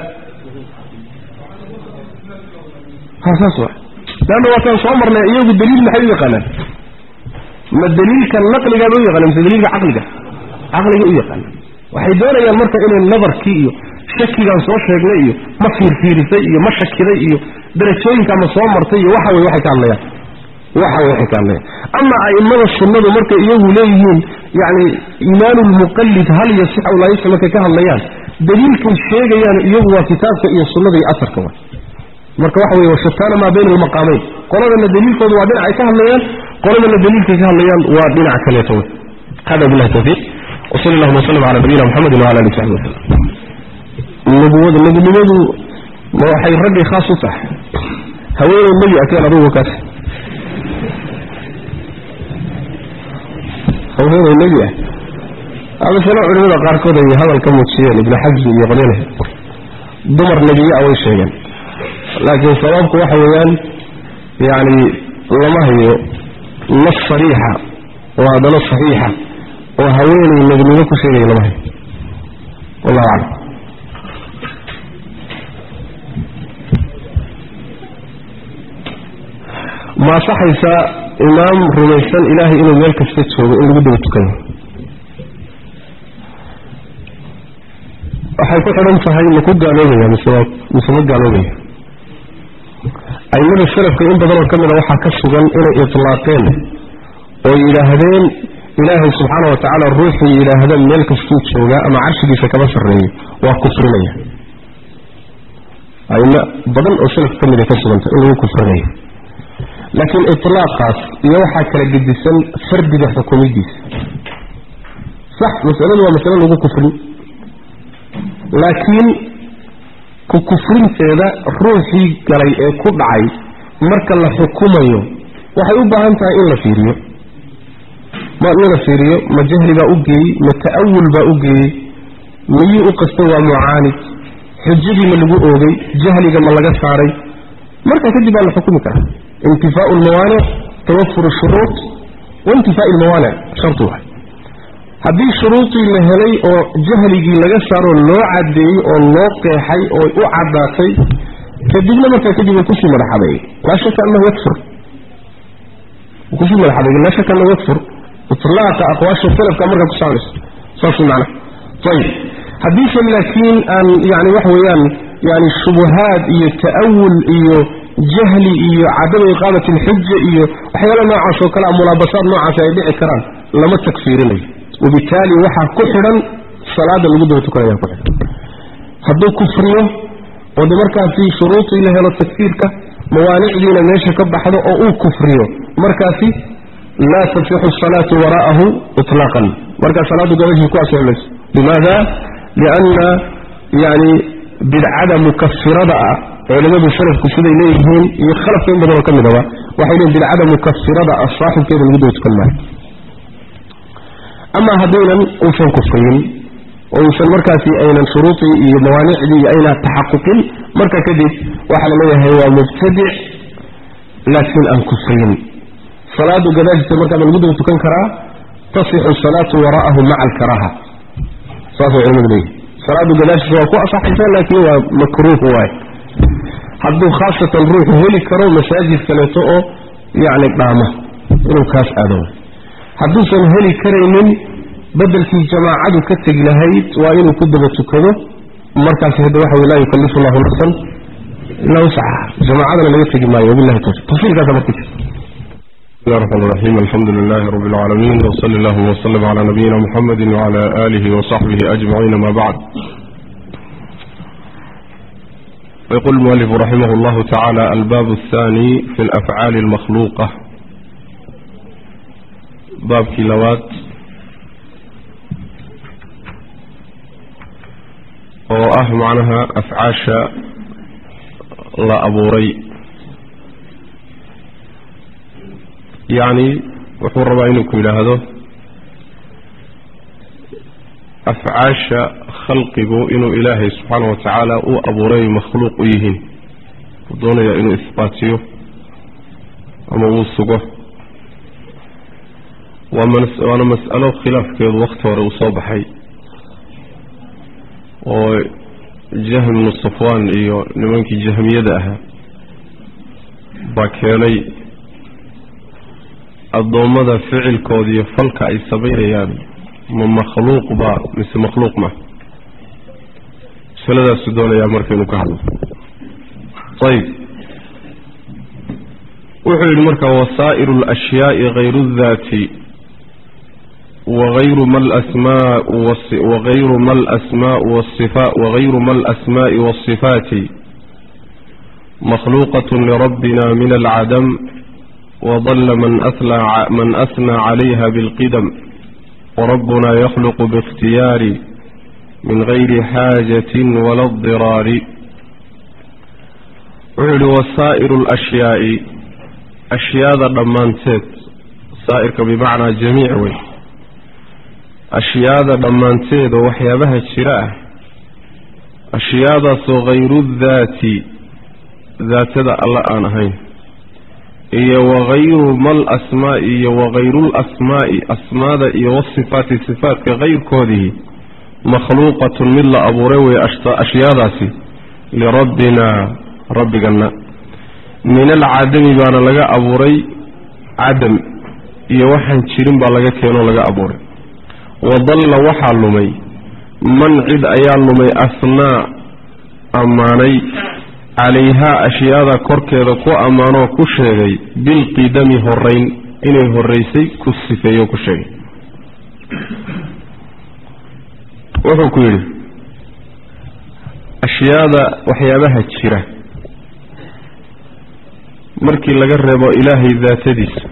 ha saas wa leanna waataan soo marnay iyagu daliil maxay u yaqaanaan ma daliilka naqligaaba u yaqaana mise daliilka caqliga caqliga u yaqaana waxay doonayaan marka inay nadarkii iyo shakigaan soo sheegnay iyo ma fiirfiirisay iyo ma shakiday iyo darajooyinkaa ma soo martay iyo waxa wey waxay ka hadlayaan waxa wey waxay ka hadlayaan ama a'immada sunnadu markay iyagu leeyihiin yacni iimaanu lmuqallid hal yasix aw laa yasix markay ka hadlayaan daliilkay sheegayaan iyagu waa kitaabka iyo sunnada iyo asarka wa marka waxa weye washataana maa bayna almaqaamayn qoladana daliilkooda waa dhinacay ka hadlayaan qoladana daliilkay ka hadlayaan waa dhinac kaleeto wey hada billahi tawfiiq وصلى الله وسلم على نبينا محمد وعلى اله وصحبه وسلم نبوة نبوة ما waxay ragii khaas u tahay haweeney nabi akeen adugu kaas haweeney nabi ah hada sano culimada qaarkood ay hadal ka muujiyeen ibn xajbi iyo qolyane dumar nebiye ah way sheegeen laakiin sababku waxa weeyaan yani lama hayo nas sariixa oo haddana saxiixa oo haweeney nebinimo ku sheegaya lama hayo wallahu aclam ma asaxaysaa imaam rumaysan ilaahay inuu meel kasta joogo in lagu daba tukanyo waxay ku xidhan tahay ma ku gaaloobaya mise waa mise ma gaaloobaya aimada salafka in badanoo ka mida waxaa ka sugan inay itlaaqeen oo yidhaahdeen ilaahay subxaana wa tacaala ruuxii yidhaahda meel kastuu joogaa ama carshigiisa kama sarreeyo waa kufrinaya aimo badan oo salafka ka mid ay ka suganta in lagu kufrinayo laakiin itlaaqaas iyo waxaa kala gedisan fardiga xukumidiisa sax masaladu waa masale lagu kufrin laakiin ku kufrinteeda ruuxii galay ee ku dhacay marka la xukumayo waxay u baahan tahay in la fiiriyo ma in la fiiriyo ma jahli baa u geeyey ma ta'awul baa u geeyey miyuu u qastay waa mucaanid xujadii ma lagu oogay jahliga ma laga saaray marka kadib baa la xukumi karaa intifaau lmawaanic tawafur shuruud waintifaai lmawaanic shartu waay haddii shuruudii la helay oo jahligii laga saaroo loo cadeeyey oo loo qeexay oo u caddaatay kadibna markaa kadib uu kusii madaxadeeyey laa shaka annahu yakfur uu kusii madaxadeeyey laa shaka annahu yakfur itlaaqa aqwaasha salafka markaa ku saarayso saas macna ayib haddiise laakiin aan yani waxa weeyaan yani shubuhaad iyo ta'awul iyo jahli iyo cadama iqaamati alxuja iyo waxyaala noocaas oo kale a mulaabasaad noocaasi ay dhici karaan lama takfiirinayo wabitaali waxaa ku xidhan salaada lagu daba tukanaya ku xidhan hadduu kufriyo oo de markaasi shuruudii la helo takfiirka mawaanicdiina meesha ka baxdo oo uu kufriyo markaasi laa tasixu asalaatu waraa'ahu iطlaaqan markaa salaadu gabashii ku asixi mayso limaada lianna yani bidcada mukafirada ah culimadu salafku siday leeyihiin iyo khalafka in badanoo ka midaba waxay leeyihin bidcada mukafirada ah saaxibkeeda lagu daba tukan maayo ama haddaynan uusan kufriyin oo uusan markaasi aynan shuruudii iyo mawaanicdii ayna taxaquqin marka kadib waxaa la leeyahay waa mubtadic laakiin aan kufriyin salaadu gadaashiisa markaa ma lagu daba tukan karaa tasixu salaatu wara'ahu maca alkaraaha saasay culimadu leeyihin salaadu gadaashiisa waa ku asaxaysa laakiin waa makruuh waay hadduu khaasatan ruuxu heli karo masaajid kaleeto oo yacni dhaama inuu kaas aado hadduusan heli karaynin bedelkii jamaacadu ka tegi lahayd waa inuu ku daba tukado markaasi hadda waxa wey laa yukallifu allahu nafsan ilaa wasacaha jamaacadana laga tegi maayo wabillahi tawfiq tafsiirkaasa marka jirta بسم الله الرحمن الرحيم الحمد لله رب العالمين وصلى الله وسلم على نبينا محمد وعلى آله وصحبه أجمعين ما بعد ويقول المؤلف رحمه الله تعالى الباب الثاني في الأفعال المخلوقة باب كيلوات وأه معناها أفعاش لا أبوري يعني wuxuu rabaa inuu ku yidhaahdo afcaasha khalqigu inuu ilaahay subxaana wa tacaala u abuuray makhluuq u yihiin uu doonaya inuu isbaatiyo ama uu sugo waana mas'alo khilaafkeedu wakti hore uu soo baxay oo jahm ibnu safwaan iyo nimankii jahmiyada ahaa baa keenay addoommada ficilkooda iyo falka ay samaynayaan ma makhluuq baa mise makhluuq ma masaladaasu doonayaa marka inuu ka hadlo ayib wuxuu yidhi marka wasaa'iru alashyaai hayru اdaati wagayru ma lasmaa wagayru ma alasmaau wasifa wagayru ma alasmaa'i waasifaati makhluuqat lirabbina min alcadam وضل من أثنى, من أثنى عليها بالقدم وربنا يخلق باختيار من غير حاجة ولا اضطرار وعلي وسائر الأشياء أشياء ضمانتت سائر بمعنى جميع وي أشياء ضمانتت وحيابها الشراء أشياء غير الذات ذات الله آنهين iyo wagayru mal asmaa'i iyo wagayru lasmaa'i asmaada iyo wasifaati sifaatka kayrkoodii makhluuqatun mid la abuuray wey ashyaadaasi lirabbina rabbigana min alcadami baana laga abuuray cadam iyo waxaan jirin baa laga keenoo laga abuuray wadalla waxaa lumay man cid ayaa lumay asnaa ammaanay calayhaa ashyaada korkeeda ku ammaanoo ku sheegay bilqidami horeyn inay horeysay ku sifeeyo ku sheegay wuxuu ku yidhi ashyaada waxyaabaha jira markii laga reebo ilaahay daatadiisa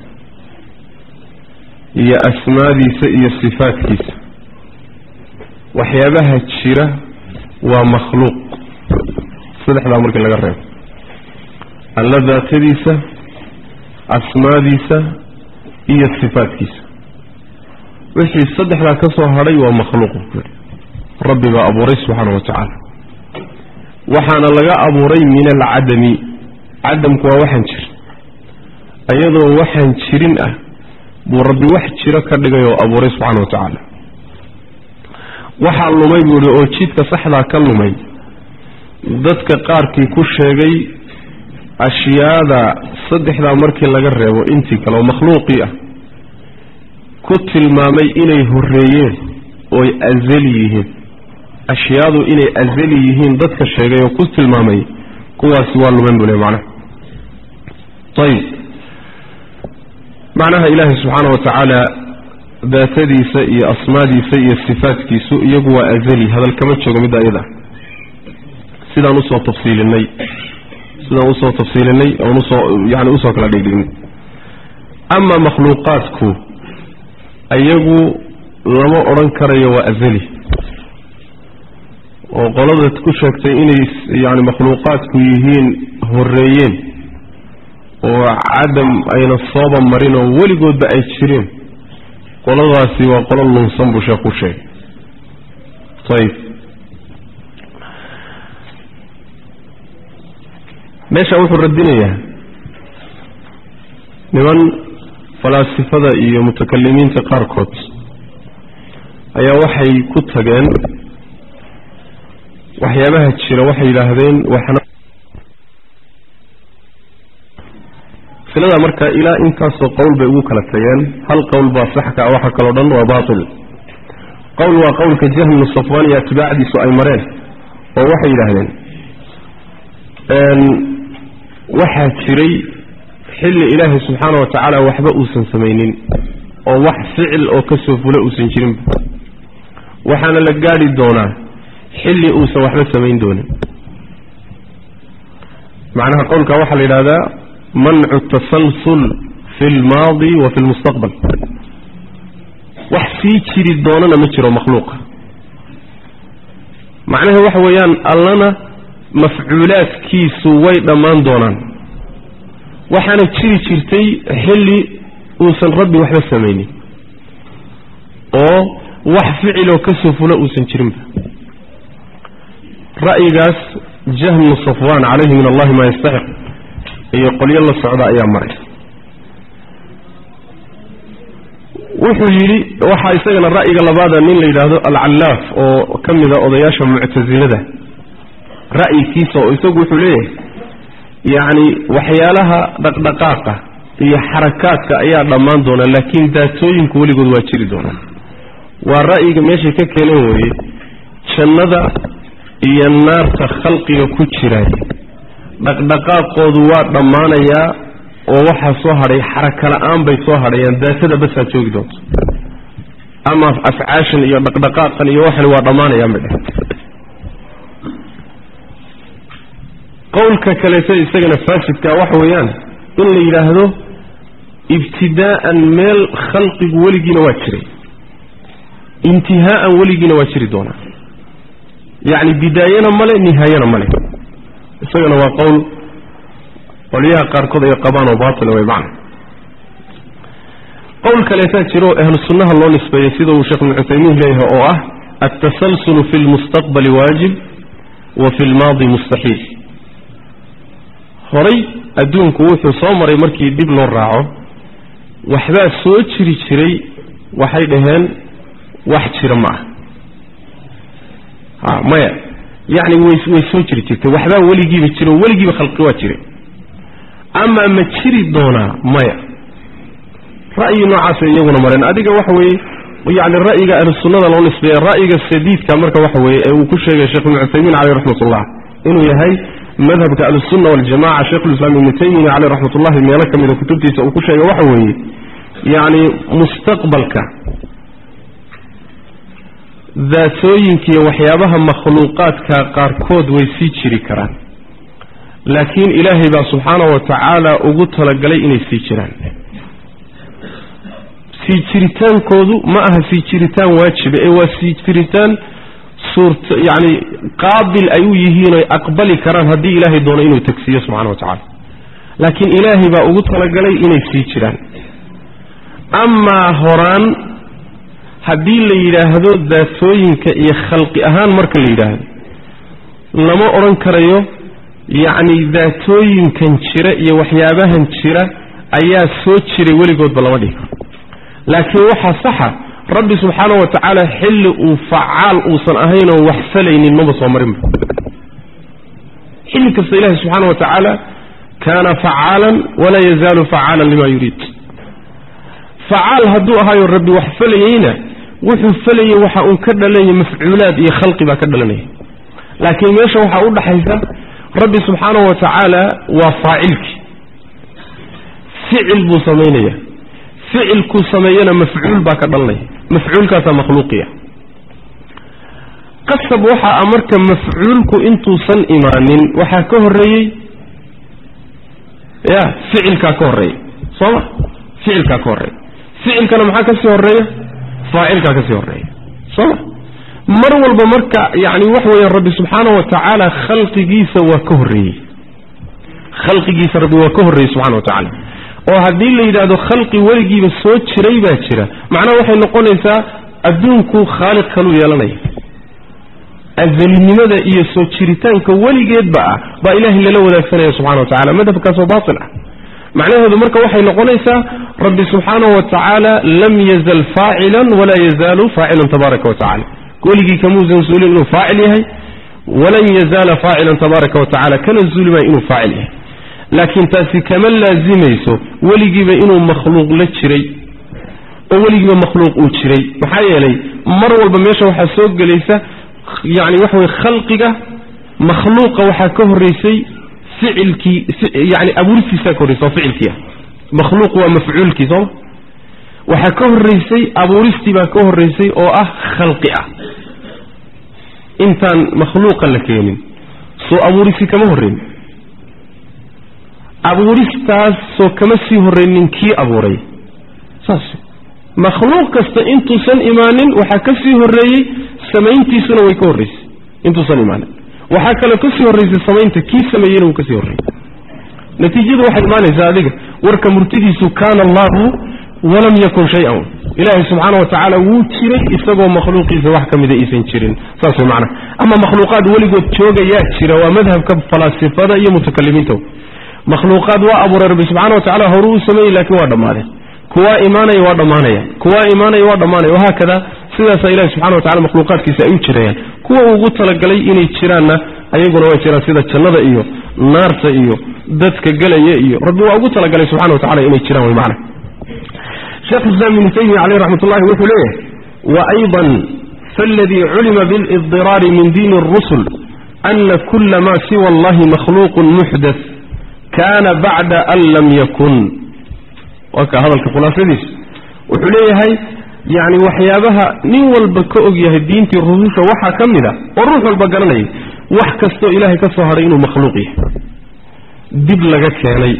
iyo asmaadiisa iyo sifaadkiisa waxyaabaha jira waa makhluuq saddexdaa markii laga reebo alla daatadiisa asmaadiisa iyo sifaadkiisa wixii saddexdaa ka soo hadhay waa makhluuq rabbi baa abuuray subxaana wa tacaala waxaana laga abuuray min alcadami cadamku waa waxaan jir iyadoo waxaan jirin ah buu rabbi wax jiro ka dhigay oo abuuray subxaana wa tacaala waxaa lumay buu ihi oo jidka saxdaa ka lumay dadka qaarkii ku sheegay ashyaada saddexdaa markii laga reebo intii kale oo makhluuqii ah ku tilmaamay inay horeeyeen ooy azali yihiin ashyaadu inay azali yihiin dadka sheegay oo ku tilmaamay kuwaasi waa lumen buu le macnaha ayib macnaha ilaahay subxaana wa tacaala daatadiisa iyo asmaadiisa iyo sifaadkiisu iyagu waa azali hadal kama joogo midda iyada sidaan usoo tafsiilinay sidaan usoo tafsiilinay oon usoo yani usoo kala dhigdhignay ama makhluuqaadku iyagu lama odhan karayo waa azali oo qolada ku sheegtay inay yani makhluuqaadku yihiin horeeyeen oo cadam ayna sooba marin oo weligoodba ay jireen qoladaasi waa qolo lunsan buu sheekh ku sheegay ayib meesha wuxuu radinayaa niman falaasifada iyo mutakalimiinta qaarkood ayaa waxay ku tageen waxyaabaha jira waxay yidhaahdeen waxna silada marka ilaa intaasoo qowl bay ugu kala tageen hal qowl baa saxka ah waxa kaloo dhan waa baatil qowl waa qowlka jahmnu safwan iyo atbaacdiisu ay mareen oo waxay yidhaahdeen waxaa jiray xilli ilaahay subxaana wa tacaala waxba uusan samaynin oo wax ficil oo ka soo fula uusan jirinba waxaana la gaadhi doonaa xilli uusan waxba samayn doonin macnaha qowlka waxaa la yidhahdaa mancu tasalsul fi lmaadi wa fi lmustaqbal wax sii jiri doonana ma jiro makhluuqa macnaha waxa weeyaan allana mafcuulaadkiisu way dhammaan doonaan waxaana jiri jirtay xilli uusan rabbi waxba samaynin oo wax ficiloo ka soo fula uusan jirinba ra'yigaas jahmu safwaan calayhi min allahi maa yastaxiq iyo qolyo la socda ayaa maray wuxuu yidhi waxaa isagana ra'yiga labaada nin la yidhaahdo alcallaaf oo ka mida odayaasha muctasilada ra'yikiisa oo isagu wuxuu leeyahay yacni waxyaalaha dhaqdhaqaaqa iyo xarakaadka ayaa dhammaan doona laakiin daatooyinku weligood waa jiri doonaan waa ra'yiga meeshay ka keeneen weeye jannada iyo naarta khalqiga ku jiraay dhaqdhaqaaqoodu waa dhammaanayaa oo waxaa soo hadhay xaraka la-aan bay soo hadhayaan daatada basaa joogi doonto ama afcaashan iyo dhaqdhaqaaqan iyo waxan waa dhammaanayaan bay dheh qowlka kaleeto isagana faasidka waxa weeyaan in la yidhaahdo ibtidaa'an meel khalqigu weligiina waa jiray intihaa'an weligiina waa jiri doonaa yacni bidaayana male nihaayana male isagana waa qowl qolyaha qaarkood ay qabaan oo baatila way macna qowl kaleetaa jiro ahlu sunnaha loo nisbeeyey sida uu sheekh ibnu cuthaymiin leeyahay oo ah altasalsulu fi lmustaqbali waajib wa fi lmaadi mustaxiil horay adduunku wuxuu soo maray markii dib loo raaco waxbaa soo jiri jiray waxay dhaheen wax jira ma ah a maya yacni way way soo jiri jirtay waxbaa weligiiba jiro weligiiba khalqi waa jiray amaa ma jiri doonaa maya ra'yi noocaasay iyaguna mareen adiga waxa weeye yacni ra'yiga ahlu sunnada loo nisbeeya ra'yiga sadiidka marka waxa weeye ee uu ku sheegay sheekh ibnu cuthaymiin caleyh raxmatullah inuu yahay madhabka ahlusunna waljamaca sheikhulislaam ibnu taymiya caleyh raxmatullahi meelo ka mida kutubtiisa uu ku sheegay waxa weeye yacni mustaqbalka daatooyinkiiyo waxyaabaha makhluuqaadka qaarkood way sii jiri karaan laakiin ilaahay baa subxaana wa tacaala ugu talagalay inay sii jiraan sii jiritaankoodu ma aha sii jiritaan waajiba ee waa sii jiritaan suurta yacni qaabil ay u yihiin oy aqbali karaan haddii ilaahay doono inuu tagsiiyo subxana wa tacaala laakiin ilaahay baa ugu talagalay inay sii jiraan amaa horaan haddii la yidhaahdo daatooyinka iyo khalqi ahaan marka la yidhaahdo lama odhan karayo yacni daatooyinkan jira iyo waxyaabahan jira ayaa soo jiray weligoodba lama dhihi karo laakiin waxaa saxa rabbi subxaana wa tacaala xilli uu facaal uusan ahayn oo wax falaynin maba soo marinba xilli kasta ilaahi subxaana wa tacaala kaana facaalan walaa yazaalu facaalan lima yuriid facaal hadduu ahaayo rabbi wax falayeyna wuxuu falayey waxa uun ka dhalanaya mafcuulaad iyo khalqi baa ka dhalanaya laakiin meesha waxaa u dhaxaysa rabbi subxaana wa tacaala waa faacilkii ficil buu samaynaya ficilkuu sameeyana mafcuul baa ka dhalanaya mafcuulkaasaa makhluuqiya qasab waxa a marka mafcuulku intuusan imaanin waxaa ka horreeyey ya ficilkaa ka horreeya soo ma ficilkaa ka horreeya ficilkana maxaa ka sii horreeya faacilkaa ka sii horreeya soo ma mar walba marka yacni waxa weeyaan rabbi subxaana wa tacaala khalqigiisa waa ka horreeyey khalqigiisa rabbi waa ka horreeyey subxana wa tacaala oo haddii la yidhaahdo khalqi weligiiba soo jiray baa jira macnaha waxay noqonaysaa adduunku khaaliq kaluu yeelanaya azalinimada iyo soo jiritaanka weligeedba ah baa ilaahay lala wadaagsanaya subxana wa tacala madhabkaasoo baatil ah macnaheedu marka waxay noqonaysaa rabbi subxaanahu wa tacaala lam yazal faacilan walaa yazaalu faacilan tabaaraka wa tacala weligii kamuusan zuulin inuu faacil yahay walan yazaala faacilan tabaaraka wa tacala kana zuuli maayo inuu faacil yahay laakiin taasi kama laazimayso weligiiba inuu makhluuq la jiray oo weligiiba makhluuq uu jiray maxaa yeelay mar walba meesha waxaa soo gelaysa yacni waxa weye khalqiga makhluuqa waxaa ka horraysay ficilkii yani abuuristiisaa ka horreysa oo ficilkii ah makhluuq waa mafcuulkii sooma waxaa ka horreysay abuuristii baa ka horreysay oo ah khalqi ah intaan makhluuqa la keenin soo abuurisi kama horreyn abuuristaasoo kama sii horreynin kii abuuray saas makhluuq kasta intuusan imaanin waxaa ka sii horreeyey samayntiisuna way ka horreysay intuusan imaanin waxaa kaloo ka sii horreysay samaynta kii sameeyeyna wuu ka sii horreeyey natiijadu waxay imaanaysaa adiga warka murtidiisu kaana allahu walam yakun shay-an ilaahay subxaana wa tacaala wuu jiray isagoo makhluuqiisa wax ka mida aysan jirin saas way macnaha ama makhluuqaad weligood joogayaa jira waa madhabka falaasifada iyo mutakalimiinta makhluuqaad waa abuuray rabbi subxana wa tacala horuu u sameeyey laakiin waa dhammaadeen kuwaa imaanaya waa dhammaanaya kuwaa imaanaya waa dhammaanaya wahaakada sidaasaa ilahi subxana wa tacala makhluuqaadkiisa ay u jirayaan kuwa ugu talagalay inay jiraanna ayaguna way jiraan sida jannada iyo naarta iyo dadka gelaya iyo rabbi waa ugu talagalay subxana wa tacala inay jiraan way macna sheekh islaam ibnu taymiya caleyh raxmat ullahi wuxuu leeyahay waayضa faاladii culima biاlidiraari min diini الrusul ana kula ma siwa allahi makhluuq muxdaث kana bacda an lam yakun waa ka hadalka khulaasadiisa wuxuu leeyahay yani waxyaabaha nin walba ka og yahay diintii rususha waxaa ka mid a oo ruux walba garanayay wax kastoo ilaahay ka soo hadhay inuu makhluuq yahay dib laga keenay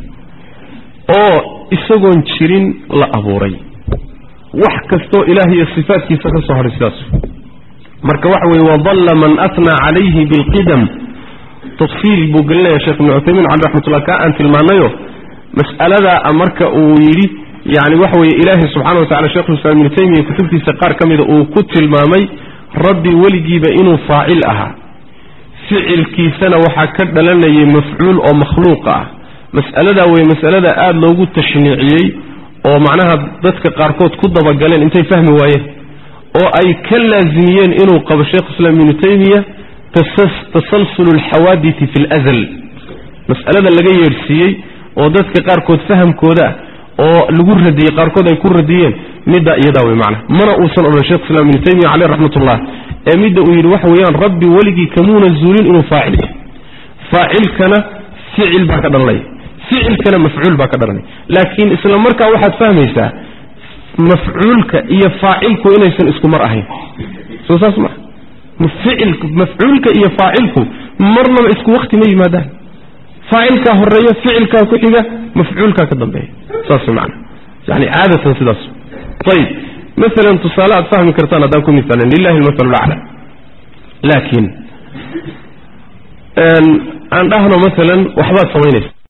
oo isagoon jirin la abuuray wax kastoo ilaah iyo sifaadkiisa ka soo hadhay sidaas marka waxa weye wadalla man atnaa calayhi bilqidam tafsiil buu gelinaya sheekh ibnu cuthaymiin cali raxmatullah kaa aan tilmaanayo mas'aladaa marka uu yidhi yani waxa weeye ilaahay subxana wa tacala shekhulislaam ibnu taymiya kutubtiisa qaar ka mida uu ku tilmaamay rabbi weligiiba inuu faacil ahaa ficilkiisana waxaa ka dhalanayay mafcuul oo makhluuqa ah mas'aladaa weye masalada aada loogu tashniiciyey oo macnaha dadka qaarkood ku dabagaleen intay fahmi waayeen oo ay ka laasimiyeen inuu qabo sheikhuislaam ibnu taymiya tasalsul alxawaaditi fi lazal mas'alada laga yeedhsiiyey oo dadka qaarkood fahamkooda ah oo lagu radiyey qaarkood ay ku radiyeen middaa iyadaa wey macna mana uusan odhan shekh islam ibnu taymiya caleyh raxmatullah ee midda uu yidhi waxa weeyaan rabbi weligii kamuuna zuulin inuu faacil yahay faacilkana ficil baa ka dhalanaya ficilkana mafcuul baa ka dhalanaya laakiin isla markaa waxaad fahmaysaa mafcuulka iyo faacilku inaysan isku mar ahayn soo saas maa ficil mafcuulka iyo faacilku marnaba isku wakti ma yimaadaan faacilkaa horeeya ficilkaa ku xiga mafcuulkaa ka dambeeya saas macana yani caadatan sidaas ayib maalan tusaale aad fahmi kartaan haddaan ku misaalan lilahi almasalu lacla laakiin aan dhahno maalan waxbaad samaynaysa